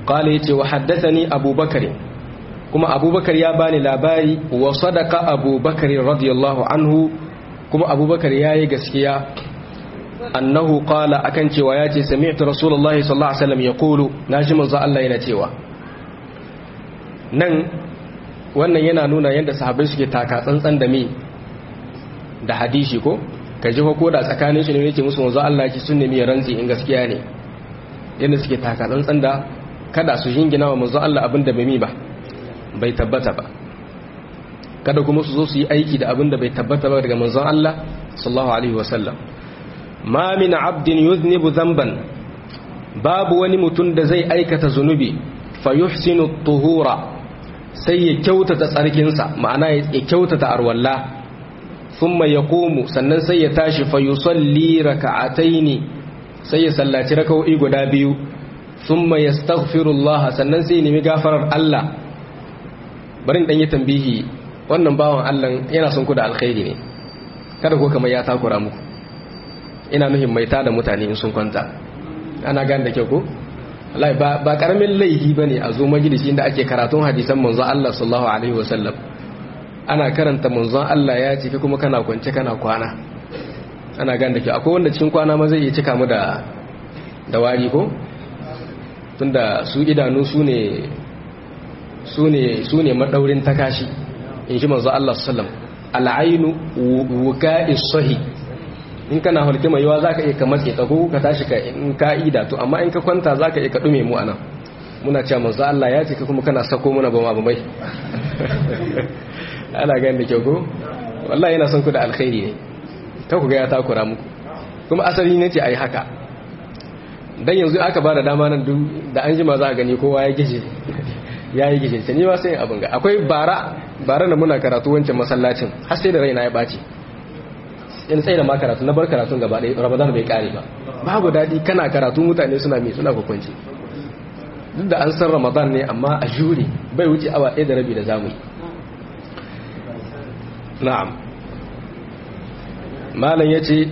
qala yace wa haddathani abubakar kuma abubakar ya bani labari wa sadaqa abubakar radiyallahu anhu kuma abubakar yayi gaskiya annahu qala akan cewa yace sami'tu rasulullahi sallallahu alaihi wasallam yaqulu naji manzo Allah yana cewa nan wannan yana nuna yadda sahabbai suke taka tsantsan da me da hadisi ko ka ji ko da tsakanin su ne yake musu manzo Allah yake sun nemi rantsi in gaskiya ne yadda suke taka tsantsan da kada su jingina wa manzo Allah abin da bai mi ba bai tabbata ba kada kuma su zo su yi aiki da abin da bai tabbata ba daga manzon Allah sallallahu alaihi wasallam ma min abdin yuznibu dhanban babu wani mutum da zai aikata zunubi fa yuhsinu tuhura sai ya kyautata tsarkinsa ma'ana ya kyautata arwalla thumma yaqumu sannan sai ya tashi fa yusalli raka'ataini sai ya sallaci raka'o'i guda biyu thumma yastaghfirullah sannan sai ya nemi gafarar Allah barin dan yi tambihi wannan bawan Allah yana son ku da alkhairi ne kada ko kamar ya takura muku ina nuhin mai tada mutane in sun kwanta ana gane da kyau ko wallahi ba ba karamin laihi bane a zo majalisi inda ake karatun hadisan manzon Allah sallallahu alaihi wasallam ana karanta manzon Allah ya ce kuma kana kwance kana kwana ana gane da kyau akwai wanda cikin kwana ma zai iya cika mu da da wari ko tunda su idanu su ne su ne su ne madaurin takashi in ji manzo Allah sallam al'ainu wuka'is sahi in kana hulki mai yawa zaka iya ka matse ta ko ka tashi ka in ka'ida to amma in ka kwanta zaka iya ka dume mu anan muna cewa manzo Allah ya ce ka kuma kana sako muna ba ma ba mai ana ganin da kyau ko wallahi yana son ku da alkhairi ne ta ku ga ya takura muku kuma asali ne ce ai haka dan yanzu aka ba da dama nan duk da an jima za a gani kowa ya gishe ya yi gishe ni ma sai abin ga akwai bara bara da muna karatu wancan masallacin har sai da raina ya ɓaci in tsaye da ma karatu na bar karatun gaba ɗaya ramadan bai kare ba babu daɗi kana karatu mutane suna mai suna kwakwanci duk da an san ramadan ne amma a jure bai wuce awa ɗaya da rabi da zamu yi na'am malam ya ce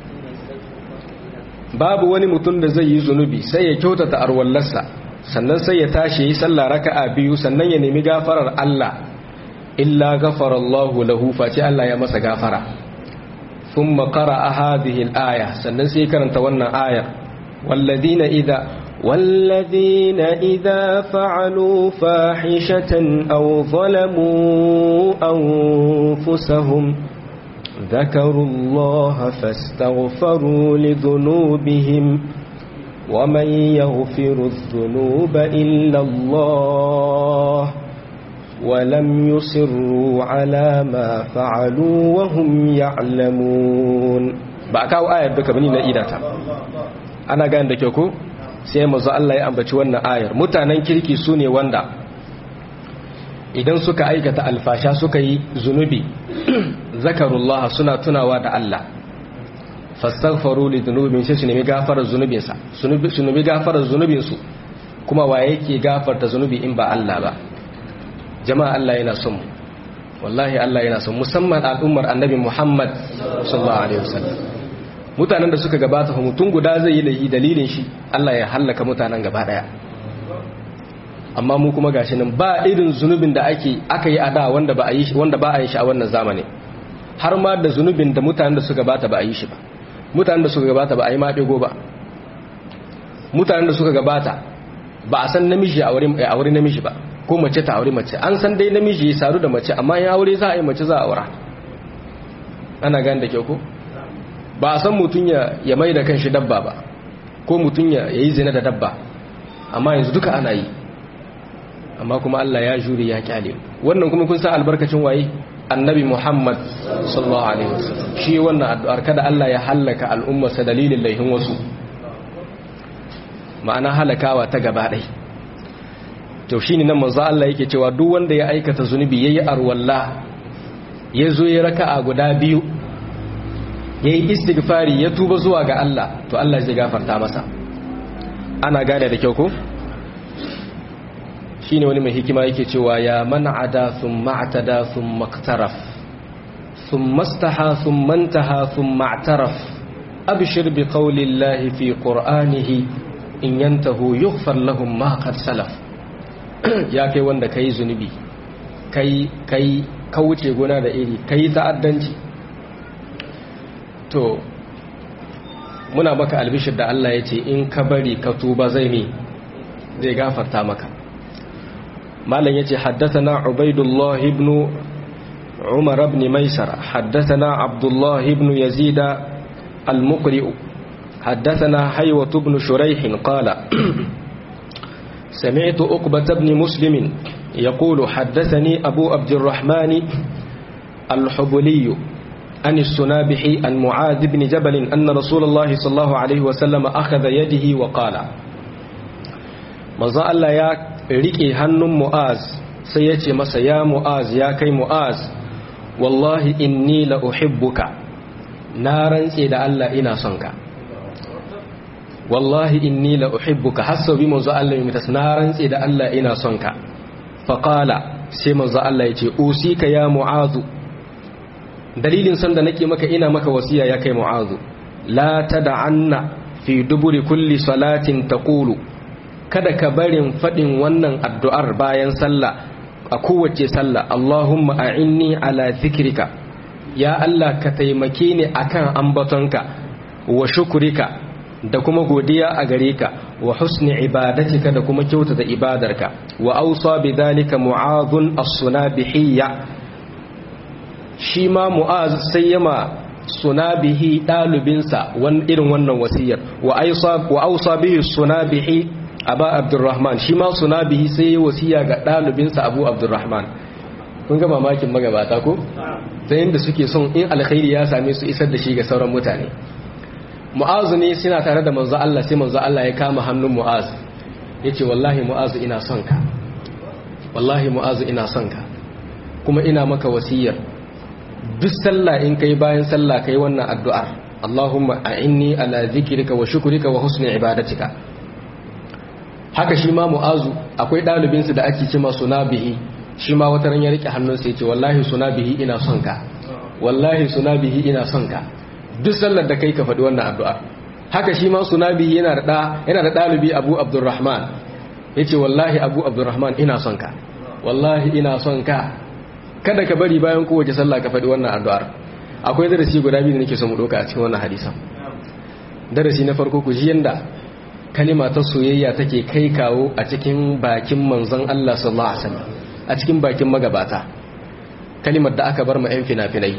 babu wani mutum da zai yi zunubi sai ya kyautata arwallarsa sannan sai ya tashi yi sallah raka'a biyu sannan ya nemi gafarar Allah illa ghafara Allahu lahu face Allah ya masa gafara thumma qara'a hadhihi al-aya sannan sai karanta wannan ayar walladina idza والذين إذا فعلوا فاحشة أو ظلموا أنفسهم ذكروا الله فاستغفروا لذنوبهم ومن يغفر الذنوب إلا الله ولم يصروا على ما فعلوا وهم يعلمون بأكاو آية بك بنينا إيداتا أنا قاند كيوكو sai mazu Allah ya ambaci wannan ayar mutanen kirki su ne wanda idan suka aikata alfasha suka yi zunubi zakarullah suna tunawa da Allah fastaghfaru li dhunubihim sai su nemi gafarar zunubinsa su nemi gafarar zunubinsu kuma wa yake gafarta zunubi in ba Allah ba jama'a Allah yana son mu wallahi Allah yana son musamman al'ummar annabi Muhammad sallallahu alaihi wasallam mutanen da suka gabata fa mutum guda zai yi laifi dalilin shi Allah ya hallaka mutanen gaba daya amma mu kuma gashi nan ba irin zunubin da ake aka yi a da wanda ba a yi wanda ba a yi shi a wannan zamani har ma da zunubin da mutanen da suka gabata ba a yi shi ba mutanen da suka gabata ba a yi ma ɗigo ba mutanen da suka gabata ba a san namiji a wuri namiji ba ko mace ta aure mace an san dai namiji ya saru da mace amma ya aure za a yi mace za a aura ana gani da kyau ko ba a san mutum ya mai da kanshi dabba ba ko mutum ya yi zina da dabba amma yanzu duka ana yi amma kuma Allah ya jure ya kyale wannan kuma kun san albarkacin waye annabi Muhammad sallallahu alaihi wasallam shi wannan addu'ar kada Allah ya halaka al'umma sa dalilin laihin wasu ma'ana halakawa ta gaba ɗai to shine nan manzo Allah yake cewa duk wanda ya aikata zunubi yayi arwalla ya zo ya raka'a guda biyu yayi istighfari ya tuba zuwa ga Allah to Allah zai gafarta masa ana gane da kyau ko shine wani mai hikima yake cewa ya man ada thumma atada thumma iqtaraf thumma istaha thumma intaha thumma i'taraf abshir bi qawli llahi fi qur'anihi in yantahu yughfar lahum ma qad salaf ya kai wanda kai zunubi kai kai ka wuce gona da iri kai ta'addanci to muna maka albishir da Allah ya ce in ka bari ka tuba zai mi zai gafarta maka malam ya ce haddathana ubaidullah ibn umar ibn maisar haddathana abdullah ibn yazid al-muqri haddathana haywat ibn shuraih qala سمعت أقبة بن مسلم يقول حدثني أبو عبد الرحمن الحبلي عن السنابحي عن معاذ بن جبل أن رسول الله صلى الله عليه وسلم أخذ يده وقال مزا الله يا ريكي هنم معاذ سيتي مسا يا معاذ يا كي معاذ والله إني لأحبك نارا سيدا الله إنا صنك والله إني لأحبك حسب بمزا الله يمتس نارا سيدا الله إنا صنك فقال سيما الله يتي أوسيك يا معاذ dalilin san da nake maka ina maka wasiya ya kai mu'azu la tad'anna fi duburi kulli salatin taqulu kada ka barin fadin wannan addu'ar bayan sallah a kowace sallah Allahumma a'inni ala dhikrika ya Allah ka taimake ni akan ambatonka wa shukrika da kuma godiya a gare ka wa husni ibadatika da kuma kyautata ibadarka wa awsa bidhalika mu'adhun as-sunabihiyya shi ma mu'az sai yama sunabihi ɗalibinsa irin wannan wasiyar wa ausa bihi sunabihi aba abdurrahman shi ma sunabihi sai yi wasiya ga ɗalibinsa abu abdurrahman kun ga mamakin magabata ko ta yadda suke son in alkhairi ya same su isar da shi ga sauran mutane mu'azu ne suna tare da manzo Allah sai manzo Allah ya kama hannun mu'az yace wallahi mu'azu ina son ka wallahi mu'azu ina son ka kuma ina maka wasiyar duk sallah in kai bayan sallah kai wannan addu'ar Allahumma a'inni ala zikrika wa shukrika wa husni ibadatika haka shi ma mu'azu akwai dalibin su da ake cewa sunabihi shi ma wata ran ya rike hannun sa yace wallahi sunabihi ina son ka wallahi sunabihi ina son ka duk sallar da kai ka faɗi wannan addu'ar haka shi ma sunabihi yana da yana da dalibi Abu Abdurrahman yace wallahi Abu Abdurrahman ina son ka wallahi ina son ka kada ka bari bayan kowace sallah ka faɗi wannan addu'ar akwai darasi guda biyu da nake so mu ɗauka a cikin wannan hadisan darasi na farko ku ji yanda kalima ta soyayya take kai kawo a cikin bakin manzon Allah sallallahu alaihi wasallam a cikin bakin magabata kalimar da aka bar ma yan fina-finai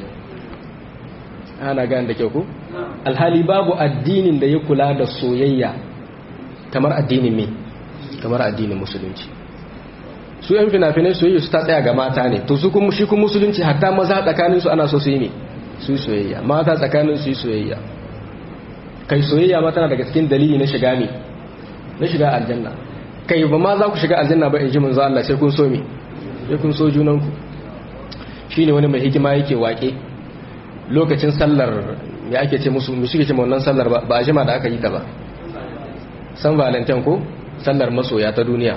ana gane da kyau ko alhali babu addinin da ya kula da soyayya kamar addinin me kamar addinin musulunci su yan fina-finai soyayya su ta tsaya ga mata ne to su kuma shi kuma musulunci hatta maza tsakanin su ana so su yi ne su yi soyayya mata tsakanin su yi soyayya kai soyayya ma tana daga cikin dalili na shiga ne na shiga aljanna kai ba ma za ku shiga aljanna ba in ji manzo Allah sai kun so me sai kun so junan ku shine wani mai hikima yake wake lokacin sallar me ake ce musu mu suke ce wannan sallar ba a jima da aka yi ta ba san valentine ko sallar masoya ta duniya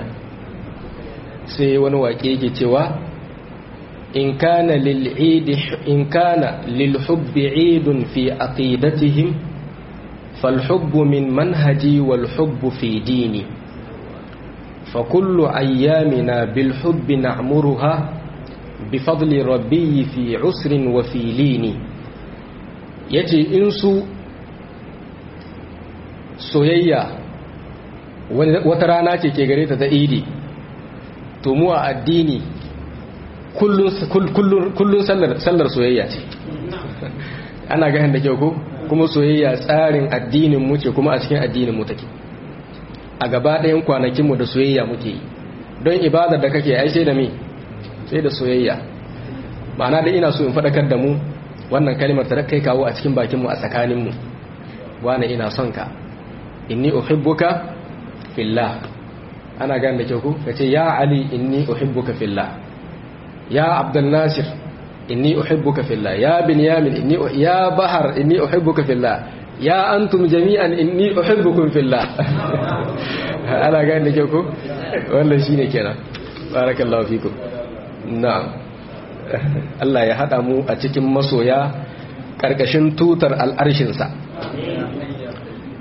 sai wani waƙe yake cewa in kana lil'idi in kana lilhubbi idun fi aqidatihim falhubbu min manhaji wal hubbu fi dini fa kullu ayyamina bil hubbi na'muruha bi fadli rabbi fi usrin wa fi lini yace in su soyayya wata rana ce ke gare ta ta idi to mu a addini kullun sallar soyayya ce ana ganin da kyau ko kuma soyayya tsarin addinin mu ce kuma a cikin addinin mu take a gaba ɗayan kwanakin mu da soyayya muke yi don ibadar da kake ai sai da me sai da soyayya ma'ana da ina so in faɗakar da mu wannan kalmar ta kai kawo a cikin bakin mu a tsakanin mu wani ina son ka inni uhibbuka fillah ana gane da kyau ku ka ce ya ali inni uhibbuka fillah ya abdul nasir inni uhibbuka fillah ya binyamin inni ya bahar inni uhibbuka fillah ya antum jami'an inni uhibbukum fillah ana gane da kyau ku wannan shine kenan barakallahu fikum na'am Allah ya hada mu a cikin masoya karkashin tutar al'arshinsa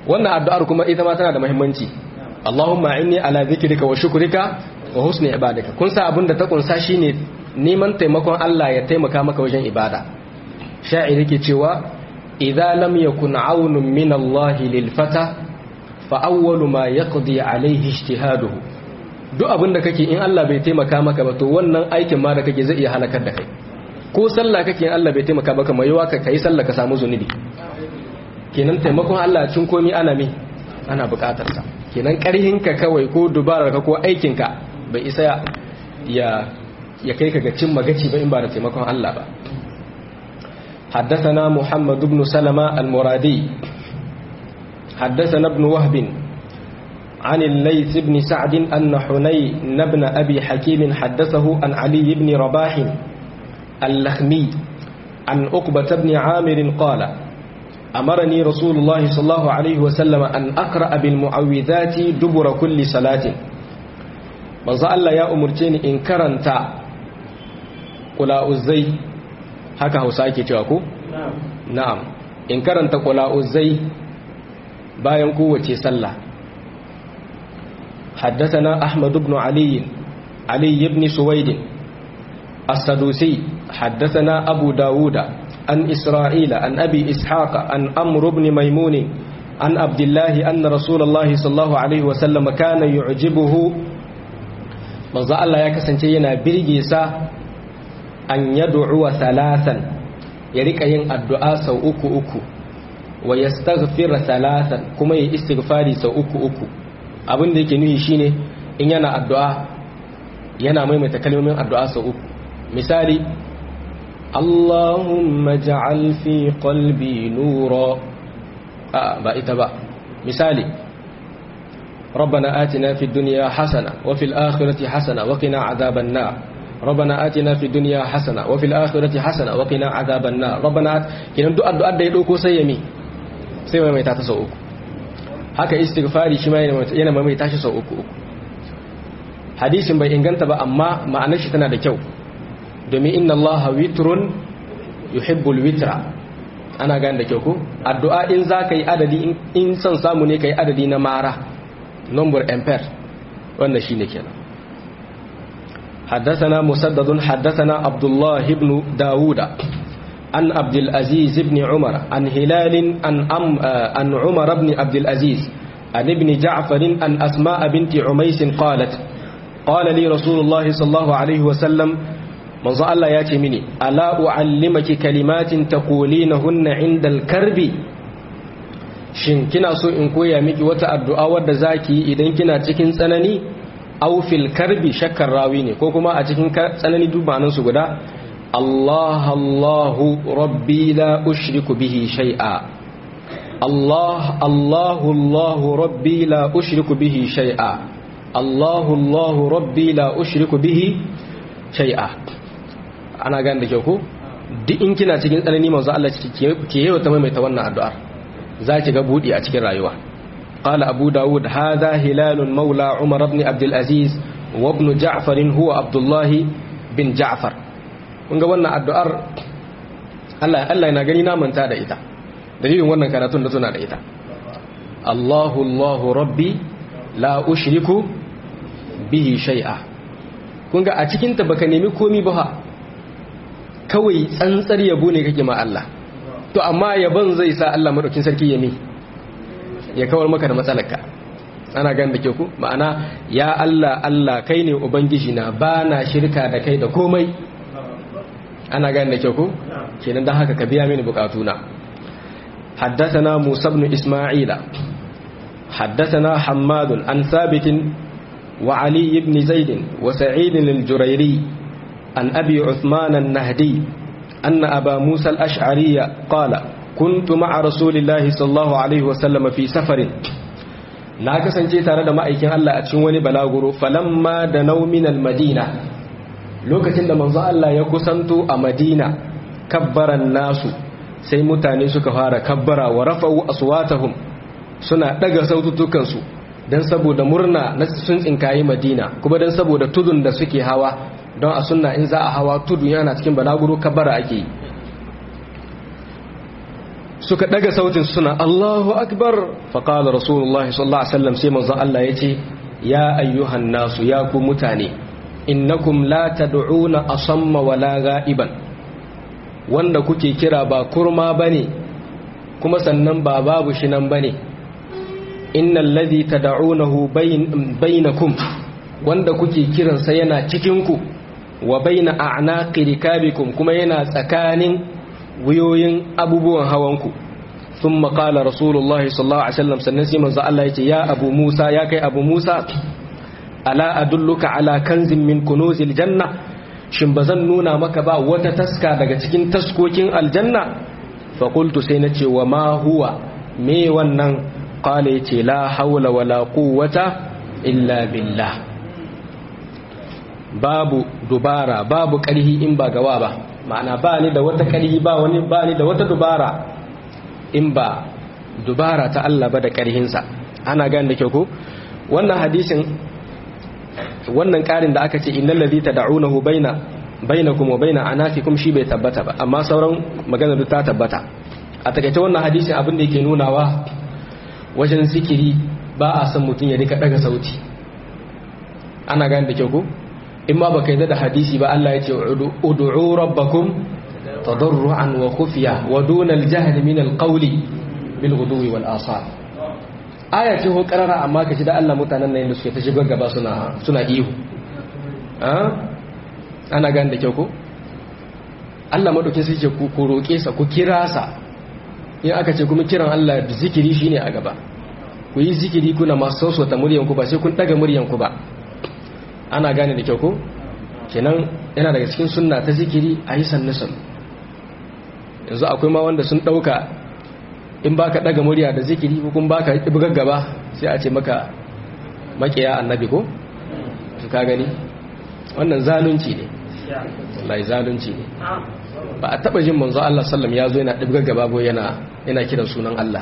wannan addu'ar kuma ita ma tana da muhimmanci Allahumma inni ala zikrika wa shukrika wa husni ibadaka kun sa abinda ta kunsa shine neman taimakon Allah ya taimaka maka wajen ibada sha'ir yake cewa idza lam yakun aunun min Allah lil fata fa awwalu ma yaqdi alayhi ijtihaduhu duk abinda kake in Allah bai taimaka maka ba to wannan aikin ma da kake zai iya halakar da kai ko sallah kake in Allah bai taimaka maka mai yawa ka kai sallah ka samu zunubi kenan taimakon Allah cin komi ana me ana bukatar sa kenan karhinka kawai ko dubararka ko aikinka bai isa ya ya kai ka ga cin magaci ba in ba da taimakon Allah ba حدثنا محمد بن سلمة المرادي حدثنا ابن وهب عن الليث بن سعد أن حنين بن أبي حكيم حدثه عن علي بن رباح اللخمي عن عقبة بن عامر قال أمرني رسول الله صلى الله عليه وسلم أن أقرأ بالمعوذات دبر كل صلاة manzo Allah ya umurce ni in karanta qula'uzai haka Hausa ake cewa ko na'am in karanta qula'uzai bayan kowace sallah حدثنا أحمد بن علي علي بن سويد السدوسي حدثنا أبو داود عن إسرائيل عن أبي إسحاق عن أمر بن ميمون عن عبد الله أن رسول الله صلى الله عليه وسلم كان يعجبه manzo Allah ya kasance yana birge sa an yad'u thalathan ya rika yin addu'a sau uku uku wa yastaghfir thalathan kuma ya istighfari sau uku uku abin da yake nuhi shine in yana addu'a yana maimaita kalmomin addu'a sau uku misali Allahumma ja'al fi qalbi nura a ba ita ba misali ربنا آتنا في الدنيا حسنة وفي الآخرة حسنة وقنا عذاب النار ربنا آتنا في الدنيا حسنة وفي الآخرة حسنة وقنا عذاب النار ربنا آت... كنا دعاء دعاء da ya dauko sai yami sai mai ta sau uku haka istighfari shi ma yana mai tashi sau uku hadisin bai inganta ba amma ma'anar shi tana da kyau domin inna Allah witrun yuhibbul witra ana gane da kyau ko addu'a in za ka yi adadi in son samu ne ka yi adadi na mara number ampere wanda shine kenan حدثنا مسدد حدثنا عبد الله بن داود عن عبد العزيز بن عمر عن هلال عن, أم عن عمر بن عبد العزيز عن ابن جعفر عن أسماء بنت عميس قالت قال لي رسول الله صلى الله عليه وسلم من الله ياتي مني ألا أعلمك كلمات تقولينهن عند الكرب shin kina so in koya miki wata addu'a wadda zaki idan kina cikin tsanani aw fil karbi shakkar rawi ne ko kuma a cikin tsanani dubanan su guda Allah Allahu rabbi la ushriku bihi shay'a Allah Allahu Allahu rabbi la ushriku bihi shay'a Allahu Allahu rabbi la ushriku bihi shay'a ana gane da kyau ko duk in kina cikin tsanani manzo Allah ke yawa ta maimaita wannan addu'ar za ki ga buɗi a cikin rayuwa qala abu dawud hadha hilalun maula umar ibn abd aziz wa ibn ja'far huwa abdullah bin ja'far kun ga wannan addu'ar Allah Allah yana gani na manta da ita dalilin wannan karatun da tuna da ita Allahu Allahu rabbi la ushriku bihi shay'a kun ga a cikin ta baka nemi komi ba kawai tsantsar yabo ne kake ma Allah to amma yabon zai sa Allah madaukin sarki ya mi ya kawar maka da matsalarka ana gan da ke ku ma'ana ya Allah Allah kai ne ubangiji na ba na shirka da kai da komai ana gan da ke ku kenan dan haka ka biya mini bukatuna حدثنا موسى بن إسماعيل حدثنا حماد عن ثابت وعلي بن زيد وسعيد الجريري عن أبي عثمان النهدي أن أبا موسى الأشعري قال كنت مع رسول الله صلى الله عليه وسلم في سفر na kasance tare da ma'aikin Allah a cikin wani balaguro falamma da nauminal madina lokacin da manzo Allah ya kusanto a madina kabbaran nasu sai mutane suka fara kabbara wa rafa'u aswatahum suna daga sautukansu dan saboda murna na sun tsinkayi madina kuma dan saboda tudun da suke hawa don a sunna in za a hawa tudu yana cikin balaguro kabbara ake yi suka daga sautin suna Allahu akbar faqala rasulullahi sallallahu alaihi wasallam sai manzo Allah yace ya ayyuhan nasu ya ku mutane innakum la tad'una asamma wala ghaiban wanda kuke kira ba kurma bane kuma sannan ba babu shi nan bane innal ladhi tad'unahu bainakum wanda kuke kiransa yana cikin ku wa baina a'naqi rikabikum kuma yana tsakanin wuyoyin abubuwan hawanku thumma qala rasulullah sallallahu alaihi wasallam sannan sai manzo Allah yace ya abu Musa ya kai abu Musa ala adulluka ala kanzin min kunuzil janna shin bazan nuna maka ba wata taska daga cikin taskokin aljanna fa qultu sai nace wa ma huwa me wannan qala yace la hawla wala quwwata illa billah babu dubara babu ƙarhi in ba gawa ba ma'ana ba ni da wata ƙarhi ba wani ba ni da wata dubara in ba dubara ta Allah ba da ƙarhinsa ana gane da kyau ko wannan hadisin wannan ƙarin da aka ce innal ladhi tad'unahu baina bainakum wa baina anafikum shi bai tabbata ba amma sauran magana duk ta tabbata a takaice wannan hadisin abin da yake nunawa wajen zikiri ba a san mutum ya rika daga sauti ana gane da kyau ko in ma baka yi da hadisi ba Allah ya ce ud'u rabbakum tadarruan wa khufiya wa duna al-jahl min al-qawli bil ghudwi wal asal aya ce ho karara amma kace da Allah mutanen nan da suke ta shigar gaba suna suna ihu ana gane da kyau ko Allah madaukin sai ce ku roke sa ku kira sa in aka ce kuma kiran Allah zikiri shine a gaba ku yi zikiri kuna masu sausota muryan ku ba sai kun daga muryan ku ba ana gane da kyau ko kenan yana daga cikin sunna ta zikiri a yi sannisan yanzu akwai ma wanda sun ɗauka in ba ka ɗaga murya da zikiri ko kuma ba ka bugar gaba sai a ce maka makiya annabi ko su ka gani wannan zalunci ne lai zalunci ne ba a taɓa jin manzo Allah sallam ya zo yana ɗibgar gaba ko yana yana kiran sunan Allah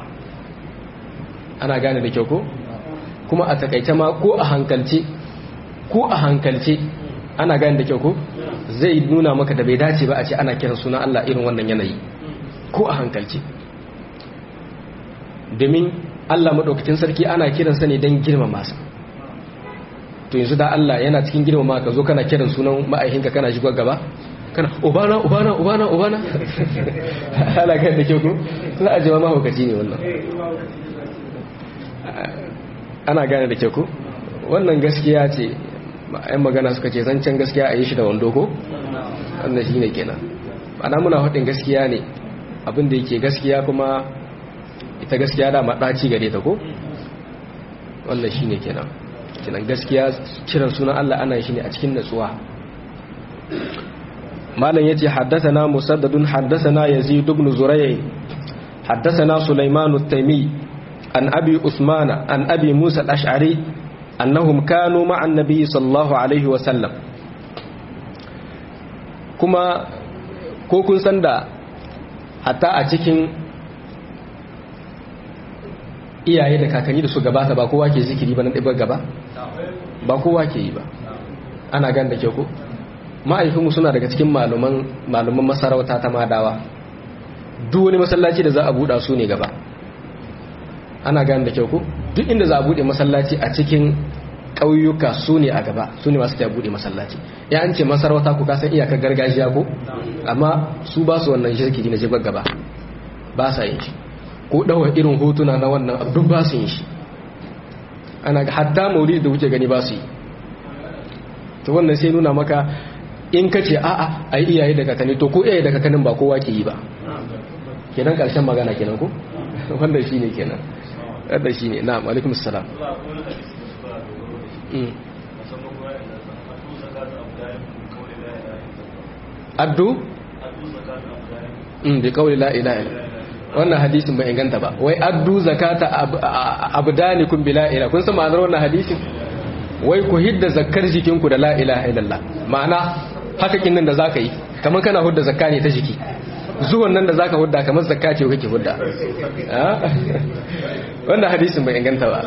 ana gane da kyau ko kuma a takaice ma ko a hankalce ko a hankalce ana gani da kyau ko zai nuna maka da bai dace ba a ce ana kiran suna Allah irin wannan yanayi ko a hankalce domin Allah maɗaukacin sarki ana kiransa ne don girmama sa to yanzu da Allah yana cikin girmama ka zo kana kiran sunan ma'aikinka kana shigo gaba kana ubana ubana ubana ubana ana gani da kyau ko za a jama mahaukaci ne wannan ana gane da kyau ko wannan gaskiya ce yan magana suka ce zancen gaskiya a yi shi da wando ko wannan shi ne kenan ana muna haɗin gaskiya ne abinda yake gaskiya kuma ita gaskiya da maɗaci gare ta ko wannan shi ne kenan kenan gaskiya kiran sunan Allah ana shi ne a cikin natsuwa malam yace haddathana musaddadun haddathana yazid ibn zuray haddathana sulaiman at-taymi an abi usmana an abi musa al-ash'ari annahum kanu ma'an nabi sallallahu alaihi wasallam kuma ko kun san da hatta a cikin iyaye da kakanni da su gabata ba kowa ke zikiri ba na ɗibar gaba ba kowa ke yi ba ana gan da ke ku ma'aikinmu suna daga cikin malaman masarauta ta madawa duk wani masallaci da za a buɗa su ne gaba ana gan da ke ku duk inda za a buɗe masallaci a cikin ƙauyuka su ne a gaba su ne masu ta buɗe masallaci ya an ce masarauta ku kasan iyakar gargajiya ko amma su ba su wannan shirki na jibar gaba ba sa yin shi ko ɗawa irin hotuna na wannan duk ba su yin shi ana hatta maulidi da wuce gani ba su yi to wannan sai nuna maka in ka ce a'a a yi iyaye da kakanni to ko iyaye da kakannin ba kowa ke yi ba kenan ƙarshen magana kenan ko wannan shi ne kenan wannan shi ne na alaikum salam addu bi kawai la ilaha wannan hadisin bai inganta ba wai addu zakata abdanikum bi la ilaha kun san ma'anar wannan hadisin wai ku hidda zakkar jikinku da la ilaha illallah ma'ana haka kin nan da zaka yi kamar kana hudda zakka ne ta jiki zuwan nan da zaka hudda kamar zakka ce kake hudda wannan hadisin bai inganta ba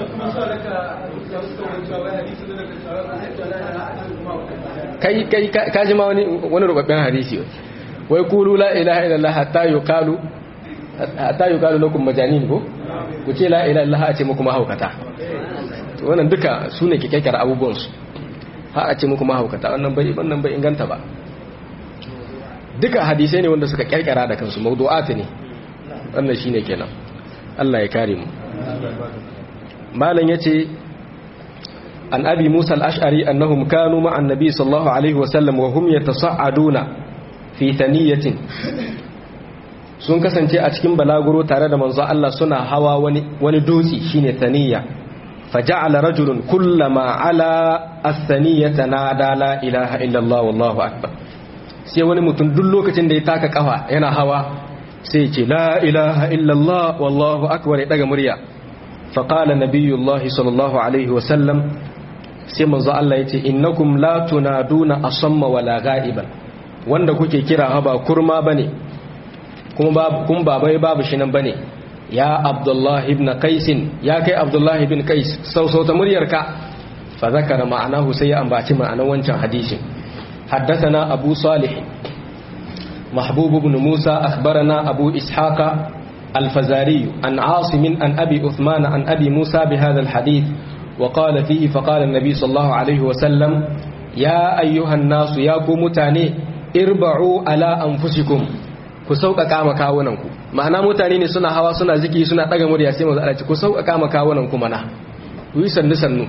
kai kai ka ji ma wani wani rubabben hadisi wai kulu la ilaha illallah hatta yuqalu hatta yuqalu lakum majanin ko ku ce la ilaha illallah a ce muku mahaukata to wannan duka sune ke kekkar abubuwan su ha a ce muku mahaukata wannan bai wannan bai inganta ba duka hadisai ne wanda suka kirkira da kansu mawdu'at ne wannan shine kenan Allah ya kare mu malam yace an abi musa al-ash'ari annahum kanu ma'a an-nabi sallallahu alaihi wa sallam wa hum yatasa'aduna fi thaniyatin sun kasance a cikin balaguro tare da manzo Allah suna hawa wani wani dutse shine thaniya faja'ala rajulun kullama ala as-thaniyata nada la ilaha illa Allah wallahu akbar sai wani mutum duk lokacin da ya taka kafa yana hawa sai ce la ilaha illallah wallahu akbar ya daga murya faqala nabiyullahi sallallahu alaihi wasallam sai manzo Allah yace innakum la tunaduna asamma wala ghaiban wanda kuke kira ba kurma bane kuma babu kun babai babu shi nan bane ya abdullahi ibn qais ya kai abdullahi ibn qais sausauta muryarka fa zakara ma'anahu sai ya ambaci ma'anan wancan hadisin حدثنا أبو صالح محبوب بن موسى أخبرنا أبو إسحاق الفزاري عن عاصم عن أبي أثمان عن أبي موسى بهذا الحديث وقال فيه فقال النبي صلى الله عليه وسلم يا أيها الناس يا متاني اربعوا على أنفسكم ku sauƙaƙa ma kawunanku ma'ana mutane ne suna hawa suna ziki suna ɗaga murya sai mazu alaci ku sauƙaƙa ma kawunanku mana ku yi sannu sannu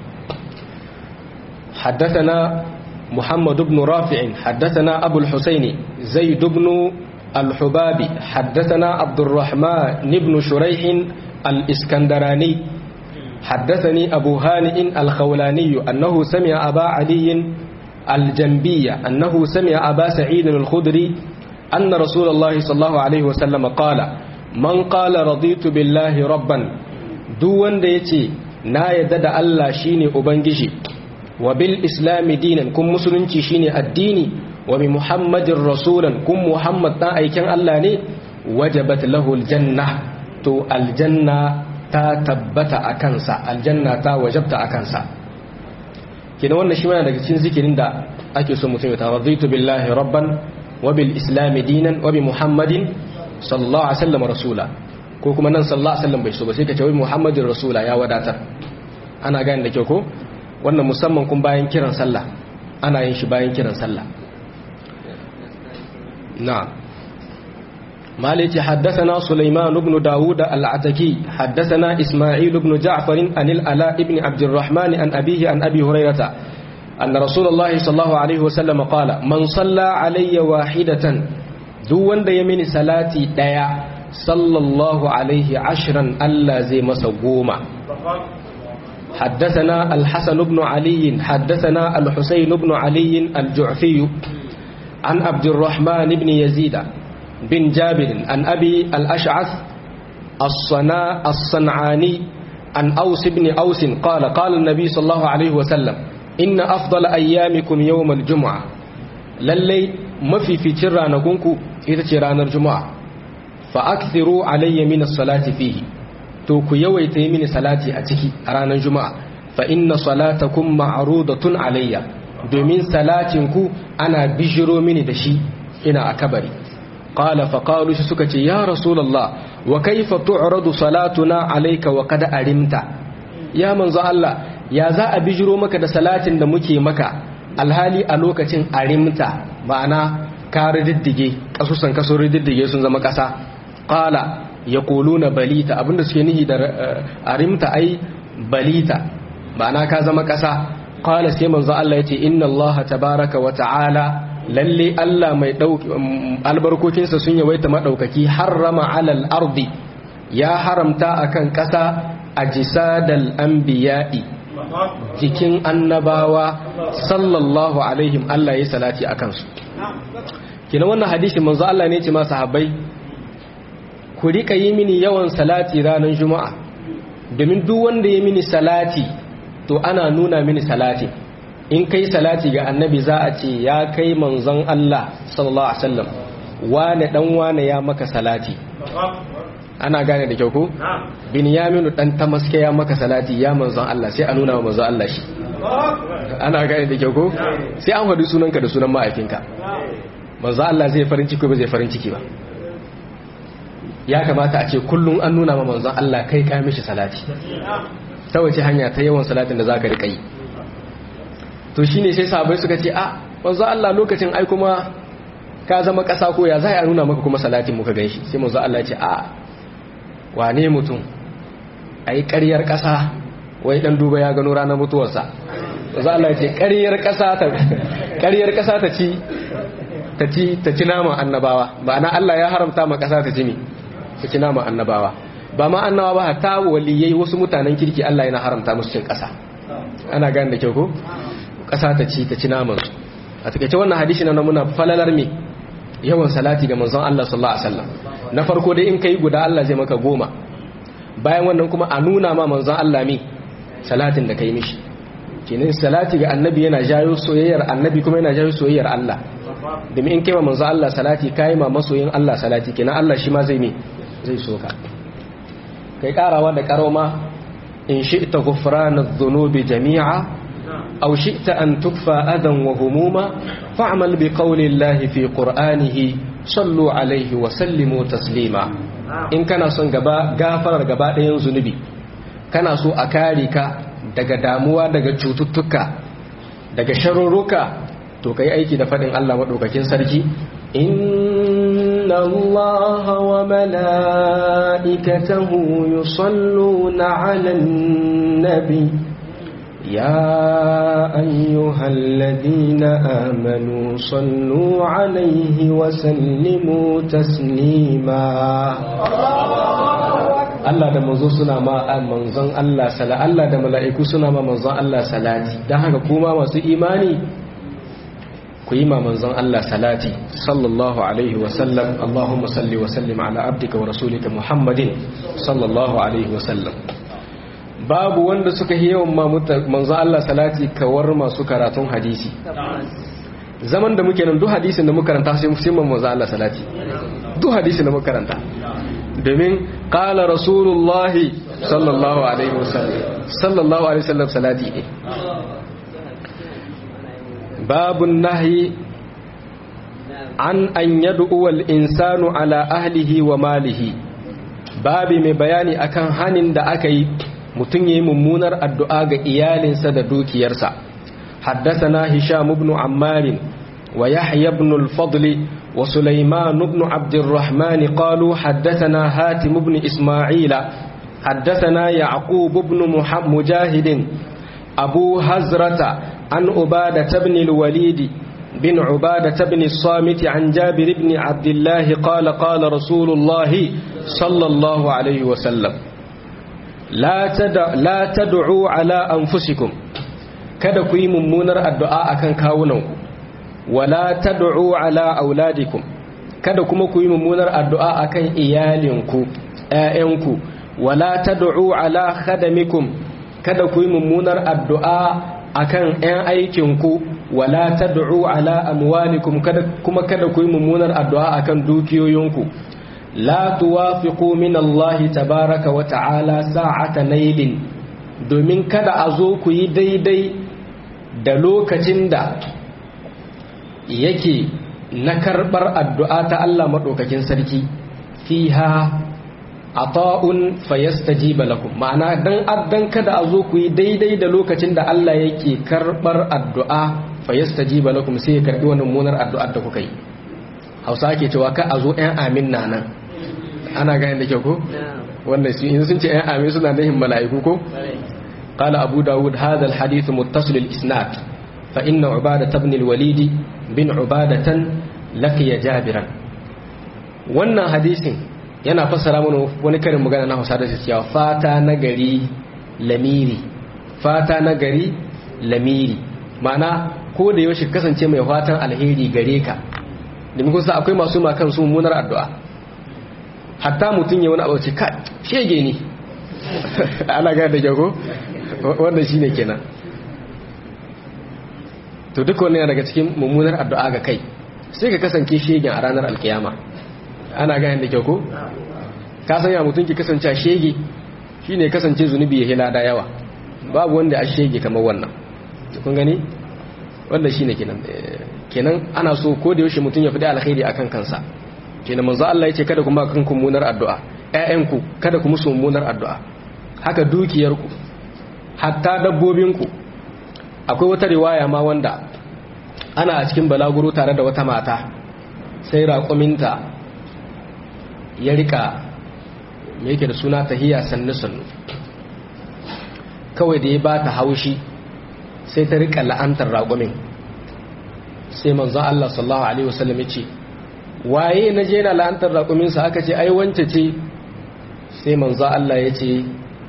حدثنا محمد بن رافع حدثنا أبو الحسين زيد بن الحبابي حدثنا عبد الرحمن بن شريح الإسكندراني حدثني أبو هانئ الخولاني أنه سمع أبا علي الجنبية أنه سمع أبا سعيد الخدري أن رسول الله صلى الله عليه وسلم قال من قال رضيت بالله ربا دون ديتي نا يدد الله شيني أبنجشي wa bil islami dinan kun musulunci shine addini wa bi muhammadin rasulan kun muhammad dan aikin Allah ne wajabat lahu aljanna to aljanna ta tabbata a kansa aljanna ta wajabta a kansa kina wannan shi mana daga cikin zikirin da ake so mutum ya taradaitu billahi rabban wa bil islami dinan wa bi muhammadin sallallahu alaihi wasallam rasula ko kuma nan sallallahu alaihi wasallam bai so ba sai ka ce wai muhammadin rasula ya wadatar ana gane da kyau ko wannan musamman kun bayan kiran sallah ana yin shi bayan kiran sallah na مالك حدثنا سليمان بن داود العتكي حدثنا إسماعيل بن جعفر عن الألاء بن عبد الرحمن عن أبيه عن أبي هريرة أن رسول الله صلى الله عليه وسلم قال من صلى علي واحدة دون يمين صلاتي ديا صلى الله عليه عشرا ألا زي مسقوما حدثنا الحسن بن علي حدثنا الحسين بن علي الجعفي عن عبد الرحمن بن يزيد بن جابر عن أبي الأشعث الصنا الصنعاني عن أوس بن أوس قال قال النبي صلى الله عليه وسلم إن أفضل أيامكم يوم الجمعة للي ما في في ترى نكونكو إذا ترى الجمعة فأكثروا علي من الصلاة فيه to ku yawaita yi mini salati a ciki a ranar juma'a fa inna salatakum ma'rudatun alayya domin salatin ku ana bijiro mini da shi ina a kabari qala fa qalu shi suka ce ya rasulullah wa kaifa tu'radu salatuna alayka wa qad arimta ya manzo Allah ya za a bijiro maka da salatin da muke maka alhali a lokacin arimta ma'ana ka riddige kasusan kaso riddige sun zama kasa qala ya na balita abinda suke nihi da arimta ai balita ma'ana ka zama ƙasa qala sai manzo Allah yace inna Allah tabaraka wa ta'ala lalle Allah mai dauki albarkokinsa sun yawaita madaukaki harrama alal ardi ya haramta akan ƙasa ajsadal anbiya'i jikin annabawa sallallahu alaihim Allah ya salati akan su kina wannan hadisi manzo Allah ne ya ce ma sahabbai ku rika yi mini yawan salati ranar juma'a domin duk wanda ya mini salati to ana nuna mini salati in kai salati ga annabi za a ce ya kai manzon Allah sallallahu alaihi wasallam wane dan wane ya maka salati ana gane da kyau ko binyaminu dan tamaske ya maka salati ya manzon Allah sai a nuna wa manzon Allah shi ana gane da kyau ko sai an faɗi sunanka da sunan ma'aikinka manzon Allah zai farin ciki ba zai farin ciki ba ya kamata a ce kullum an nuna ma manzon Allah kai ka mishi salati ta wace hanya ta yawan salatin da zaka rika yi to shine sai sahabbai suka ce a manzon Allah lokacin ai kuma ka zama ƙasa ko ya za a nuna maka kuma salatin muka ganshi sai manzon Allah ya ce a wane mutum ai ƙaryar ƙasa wai dan duba ya gano ranar mutuwarsa manzon Allah ya ce ƙaryar ƙasa ta ƙaryar ƙasa ta ci ta ci ta ci naman annabawa ma'ana Allah ya haramta ma ƙasa ta ci ne ta ci naman annabawa ba ma annabawa ba hatta waliyai wasu mutanen kirki Allah yana haramta musu cin ƙasa ana gane da kyau ko ƙasa ta ci ta ci naman su a takaice wannan hadisi na muna falalar me yawan salati ga manzon Allah sallallahu alaihi wasallam na farko dai in kai guda Allah zai maka goma bayan wannan kuma a nuna ma manzon Allah me salatin da kai mishi kenan salati ga annabi yana jayo soyayyar annabi kuma yana jayo soyayyar Allah domin in kaima manzo Allah salati kai ma masoyin Allah salati kenan Allah shi ma zai me zai so ka kai karawa da karoma in shi'ta ghufrana adh-dhunubi jami'a aw shi'ta an tukfa adan wa humuma fa'mal bi qawli Allah fi qur'anihi sallu alaihi wa sallimu taslima in kana son gaba gafarar gaba ɗayan zunubi kana so a kare ka daga damuwa daga cututtuka daga sharurruka to kai aiki da faɗin Allah maɗaukakin sarki inna Allah wa mala'ikatahu yusalluna 'alan nabi ya ayyuhalladhina amanu sallu 'alaihi wa sallimu taslima Allah da manzo suna ma manzon Allah sala Allah da mala'iku suna ma manzon Allah salati dan haka kuma masu imani ku yi ma manzon Allah salati sallallahu alaihi wa sallam Allahumma salli wa sallim ala abdika wa rasulika Muhammadin sallallahu alaihi wa sallam babu wanda suka yi yawan ma manzon Allah salati kawar masu karatun hadisi zaman da muke nan duk hadisin da muka karanta sai mu manzon Allah salati duk hadisin da muka karanta domin kala rasulullahi sallallahu alaihi wasallam sallallahu alaihi wasallam salati ne babun nahi an an yad'u wal insanu ala ahlihi wa malihi babi mai bayani akan hanin da aka yi mutum yayi mummunar addu'a ga iyalinsa da dukiyarsa حدثنا هشام بن عمار ويحيى بن الفضل وسليمان بن عبد الرحمن قالوا حدثنا هاتم بن إسماعيل حدثنا يعقوب بن مجاهد أبو هزرة عن عبادة بن الوليد بن عبادة بن الصامت عن جابر بن عبد الله قال قال رسول الله صلى الله عليه وسلم لا, تدع لا تدعوا على أنفسكم kada ku yi mummunar addu'a akan kawunanku wala tad'u ala auladikum kada kuma ku yi mummunar addu'a akan iyalinku ƴaƴanku wala tad'u ala khadamikum kada ku yi mummunar addu'a akan ƴan aikinku wala tad'u ala amwalikum kada kuma kada ku yi mummunar addu'a akan dukiyoyinku la tuwafiqu min Allah tabaraka wa ta'ala sa'ata nailin domin kada a zo ku yi daidai da lokacin da yake na karɓar addu'a ta Allah maɗaukakin sarki fiha a ta'un fayastajiba lakum ma'ana dan addan kada a zo ku yi daidai da lokacin da Allah yake karɓar addu'a fayastajiba lakum sai ya karɓi wani munar addu'ar da kuka yi hausa ake cewa ka a zo ‘yan amin na nan ana gani da kyau ko? wanda sun ce ‘yan amin suna nahin mala'iku ko? قال أبو داود هذا الحديث متصل الإسناد فإن عبادة بن الوليد بن عبادة لقي جابرا wannan hadisin yana fassara mana wani karin magana na Hausa da cewa fata na gari lamiri fata na gari lamiri ma'ana ko da yaushe kasance mai fatan alheri gare ka domin kusa akwai masu ma kan su munar addu'a hatta mutum ya wani abu ce ka shege ne ana ga da jago wannan shi ne kenan to duk wannan daga cikin mummunar addu'a ga kai sai ka kasance shegen a ranar alkiyama ana ganin da kyau ko ka sanya mutum ki kasance shege shine kasance zunubi ya hilada yawa babu wanda a shege kamar wannan kun gani wanda shine kenan kenan ana so ko da yaushe mutum ya fi da alkhairi akan kansa kenan manzo Allah yace kada ku ba kanku munar addu'a ƴaƴanku kada ku musu munar addu'a haka dukiyarku hatta dabbobinku akwai wata riwaya ma wanda ana a cikin balaguro tare da wata mata sai raƙuminta ya rika me yake da suna tahiya sannu sannu kawai da ya ba ta haushi sai ta rika la'antar raƙumin sai manzon Allah sallallahu alaihi wasallam ya ce waye na je na la'antar raƙuminsa aka ce ai wance ce sai manzon Allah ya ce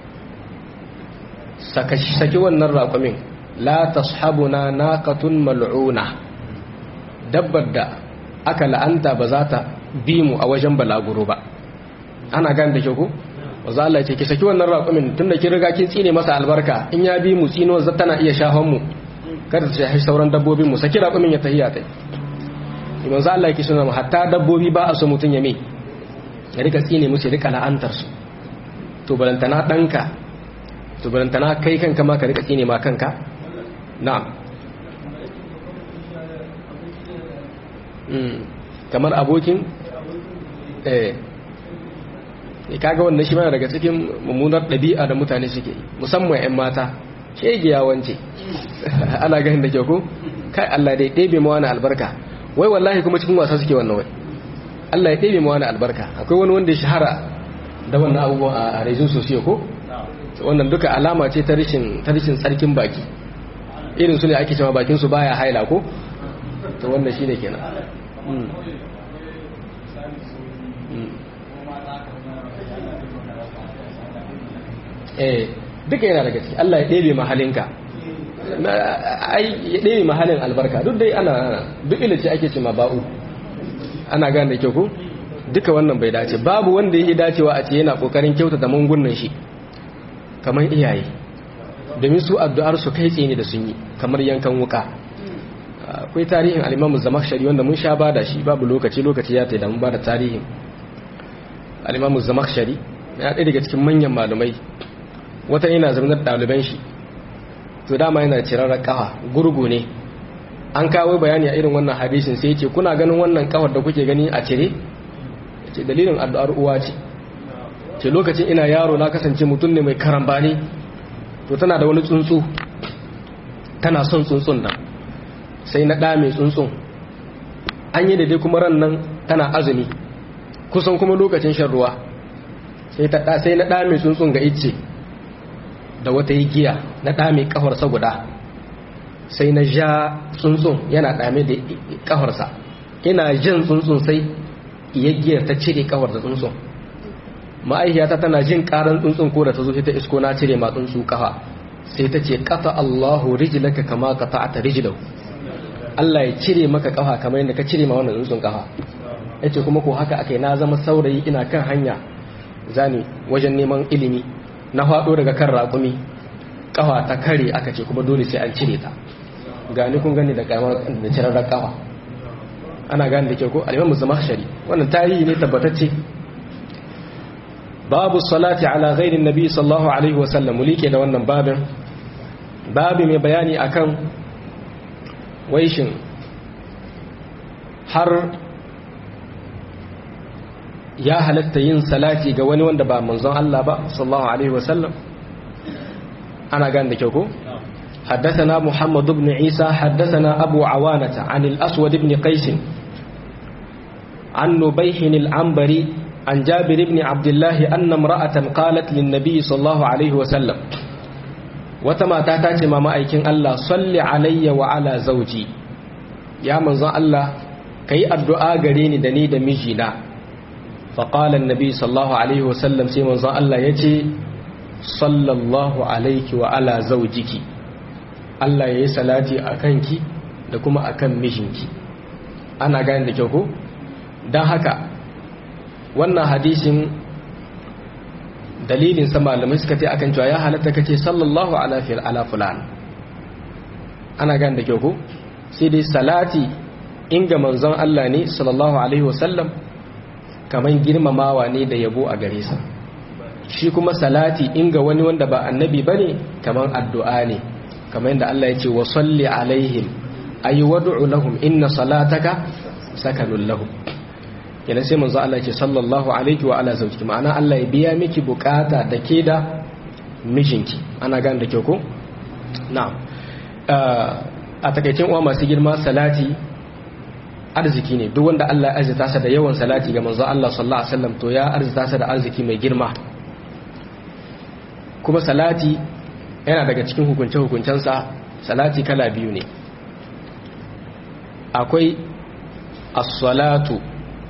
saki wannan raƙumin la tashabuna naqatun mal'una dabbar da aka la'anta ba za ta bi mu a wajen balaguro ba ana gane da ku wanzu Allah ce ki saki wannan raƙumin tunda kin riga kin tsine masa albarka in ya bi mu tsino za tana iya shafan mu kada ta shafi sauran dabbobin mu saki raƙumin ya tahiya ta wanzu Allah yake suna mu hatta dabbobi ba a so mutun ya me ya rika tsine musu ya rika la'antar su to balantana danka to balantana kai kanka ma ka rika tsine ma kanka na'am kamar abokin eh kaga wannan shi mana daga cikin mummunar ɗabi'a da mutane suke musamman 'yan mata shegiya wance ana ganin da ke ko kai Allah dai ɗebe ma wani albarka wai wallahi kuma cikin wasa suke wannan wai Allah ya ɗebe ma wani albarka akwai wani wanda ya shahara da wannan abubuwan a rejin sosiyo ko wannan duka alama ce ta rishin tsarkin baki irin su ne ake cewa bakin su baya haila ko to wannan shine kenan eh duka yana daga ciki Allah ya ɗebe mahalinka ai ya ɗebe mahalin albarka duk dai ana duk ilice ake ce ma ba'u ana gane da kyau ko duka wannan bai dace babu wanda yake dacewa a ce yana kokarin kyautata mungunan shi kamar iyaye domin su addu'ar su kai tsaye ne da sun yi kamar yankan wuka akwai tarihin al-Imam Zamakhshari wanda mun sha bada shi babu lokaci lokaci ya taida mun bada tarihin al-Imam Zamakhshari ya ɗaya daga cikin manyan malumai wata yana zama da ɗaliban shi to dama yana cirar kafa gurgu ne an kawo bayani a irin wannan hadisin sai ce kuna ganin wannan kafar da kuke gani a cire ce dalilin addu'ar uwa ce ce lokacin ina yaro na kasance mutum ne mai karambani to tana da wani tsuntsu tana son tsuntsun nan sai na ɗa mai tsuntsun an yi daidai kuma ran nan tana azumi kusan kuma lokacin shan ruwa sai na ɗa mai tsuntsun ga icce da wata yi giya na ɗame ƙafarsa guda sai na ja tsuntsun yana ɗame da ƙafarsa ina jin tsuntsun sai iya giyar ta cire ƙafar da tsuntsun ma'aihiyata tana jin ƙaran tsuntsun ko da ta zo ta isko na cire ma tsuntsu ƙafa sai ta ce ƙafa Allahu rijlaka kama qata'ata rijlahu Allah ya cire maka ƙafa kamar yadda ka cire ma wannan tsuntsun ƙafa yace kuma ko haka akai na zama saurayi ina kan hanya zani wajen neman ilimi na faɗo daga kan raƙumi ƙafa ta kare aka ce kuma dole sai an cire ta gani kun gani da da cirar ƙafa ana gani da ke ko alimamu zama shari wannan tarihi ne tabbatacce babu salati ala ghairin nabi sallallahu alaihi wasallam mulike da wannan babin babi mai bayani akan waishin har ya halatta yin salati ga wani wanda ba manzon Allah ba sallallahu alaihi wasallam ana gan da kyau ko حدثنا محمد بن عيسى حدثنا أبو عوانة عن الأسود بن قيس عن نبيح العنبري عن جابر بن عبد الله أن امرأة قالت للنبي صلى الله عليه وسلم وتما تاتي ما مأيكين الله صل علي وعلى زوجي يا منزل الله كي الدعاء قريني دني دمجينا فقال النبي صلى الله عليه وسلم سيما زان الله يجي صلى الله عليك وعلى زوجك Allah ya yi salati a kanki da kuma a kan mijinki ana gani da kyau ko? don haka wannan hadisin dalilin sa malamai suka ce akan cewa ya halatta kace sallallahu ala fil ala fulan ana gani da kyau ko? sai dai salati inga manzon Allah ne sallallahu alaihi wasallam kaman girmamawa ne da yabo a gare sa shi kuma salati inga wani wanda ba annabi bane kaman addu'a ne kamar yadda Allah ya ce wa salli alaihim ayi wad'u lahum inna salataka sakanun lahum kenan sai manzo Allah ce sallallahu alaihi wa ala zawjiki ma'ana Allah ya biya miki bukata da ke da mijinki ana gane da kyau ko na'am a takaicin uwa masu girma salati arziki ne duk wanda Allah ya arzita sa da yawan salati ga manzo Allah sallallahu alaihi wasallam to ya arzita sa da arziki mai girma kuma salati yana daga cikin hukunce-hukuncensa salati kala biyu ne akwai as-salatu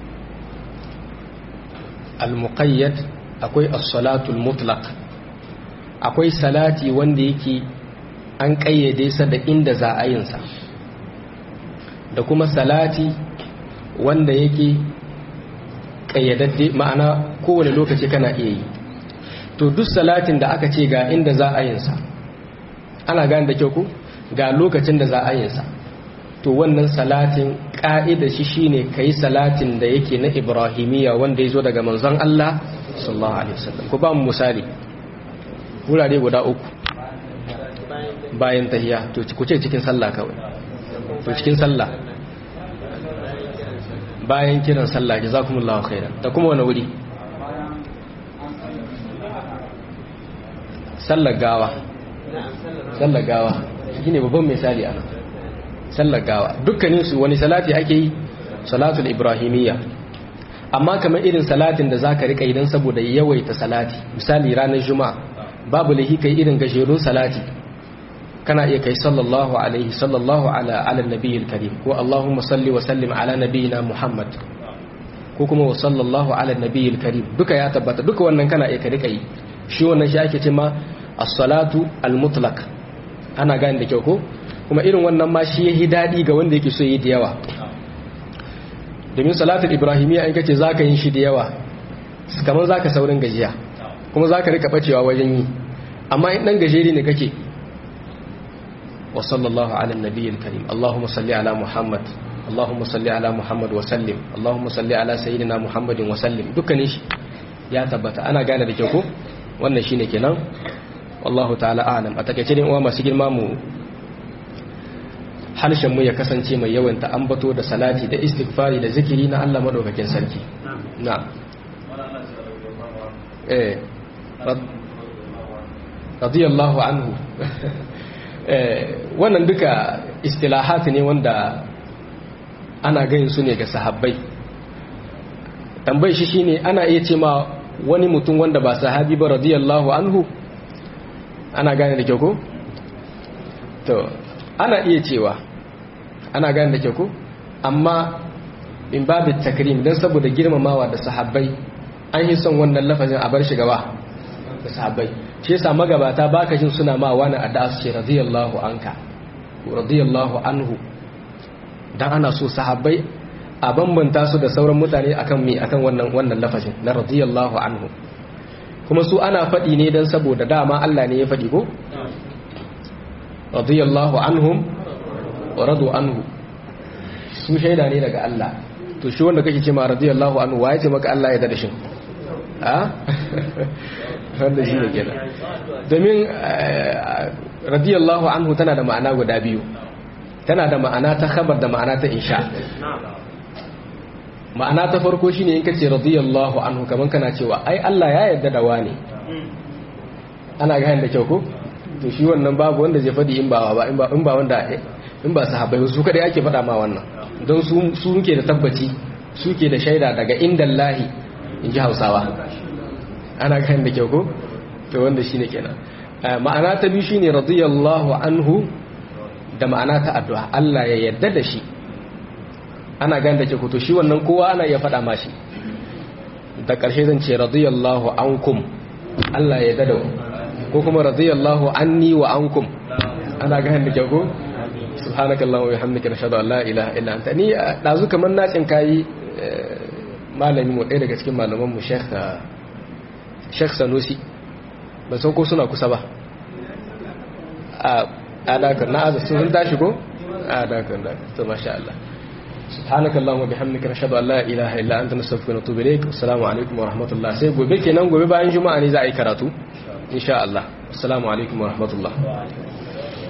al-muqayyad akwai as-salatu al-mutlaq akwai salati wanda yake an kayyade sa da inda za a yin sa da kuma salati wanda yake kayyadadde ma'ana kowane lokaci kana iya yi to duk salatin da aka ce ga inda za a yin sa ana gane da kyau ku ga lokacin da za a yin sa to wannan salatin ka'ida shi shine kai salatin da yake na ibrahimiyya wanda ya zo daga manzon Allah sallallahu alaihi wasallam ku ba mu misali wurare guda uku bayan tahiya to ku ce cikin sallah kawai to cikin sallah bayan kiran sallah jazakumullahu khairan da kuma wani wuri sallar gawa sallar gawa shine babban misali ana sallar gawa dukkanin su wani salati ake yi salatul ibrahimiyya amma kamar irin salatin da zaka rika idan saboda yawaita salati misali ranar juma'a babu lahi kai irin gajerun salati kana iya kai sallallahu alaihi sallallahu ala ala nabiyil karim ko allahumma salli wa sallim ala nabiyyina muhammad ko kuma wa sallallahu ala nabiyil karim duka ya tabbata duka wannan kana iya ka rika yi shi wannan shi ake cewa as-salatu al-mutlaq ana gane da kyau ko kuma irin wannan ma shi yayi dadi ga wanda yake so yi da yawa domin salatul ibrahimiyya in kace zaka yin shi da yawa kamar zaka saurin gajiya kuma zaka rika bacewa wajen yi amma in dan gajeri ne kake wa sallallahu ala nabiyil karim allahumma salli ala muhammad allahumma salli ala muhammad wa sallim allahumma salli ala sayyidina muhammadin wa sallim dukkanin shi ya tabbata ana gane da kyau ko wannan shine kenan wallahu ta'ala a'lam a takeice ne uwa masu girma mu harshen mu ya kasance mai yawan ta ambato da salati da istighfari da zikiri na Allah madaukakin sarki na eh radiyallahu anhu wannan duka istilahat ne wanda ana ganin su ne ga sahabbai tambayi shi shine ana iya ce ma wani mutum wanda ba sahabi ba radiyallahu anhu ana gane da kyau ko to ana iya cewa ana gane da kyau ko amma in babu takrim don saboda girmamawa da sahabbai an yi son wannan lafazin a bar shi gaba da sahabbai shi yasa magabata baka jin suna ma wani addu'a su ce radiyallahu anka radiyallahu anhu dan ana so sahabbai a bambanta su da sauran mutane akan mi akan wannan wannan lafazin na radiyallahu anhu kuma su ana faɗi ne dan saboda dama Allah ne ya faɗi ko radiyallahu anhum wa radu anhu su shaida ne daga Allah to shi wanda kake ce ma radiyallahu anhu waye ce maka Allah ya da shi a wanda shi ne kenan domin radiyallahu anhu tana da ma'ana guda biyu tana da ma'ana ta khabar da ma'ana ta insha ma'ana ta farko shine in kace radiyallahu anhu kaman kana cewa ai Allah ya yarda da wani ana ga da kyau ko to shi wannan babu wanda zai fadi in ba ba in ba in ba wanda in ba sahabbai su kadai ake fada ma wannan don su su suke da tabbaci suke da shaida daga indallahi in ji Hausawa ana ga da kyau ko to wanda shine kenan ma'ana ta biyu shine radiyallahu anhu da ma'ana ta addu'a Allah ya yarda da shi ana gan da ke kuto shi wannan kowa ana iya faɗa mashi da ƙarshe zan ce radiyallahu ankum Allah ya dada ko kuma radiyallahu anni wa ankum ana gan da ke ko subhanakallahu wa bihamdika nashhadu an la ilaha illa anta ni dazu kaman na tsin kai malami mu ɗaya daga cikin malaman mu Sheikh Sheikh Sanusi ban san ko suna kusa ba a adakar na azu sun tashi ko adakar da to masha Allah سبحانك اللهم وبحمدك نشهد ان لا اله الا انت نستغفرك ونتوب اليك والسلام عليكم ورحمه الله sai gobe kenan gobe bayan juma'a ne za a yi karatu insha Allah assalamu alaikum warahmatullah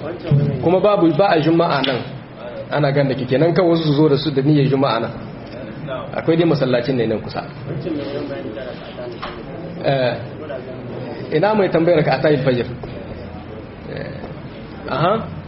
kuma babu ba a juma'a nan ana ganda kenan kan wasu su zo da su da niyyar juma'a nan akwai dai masallacin ne nan kusa ina mai tambayar ka a tayin fajir aha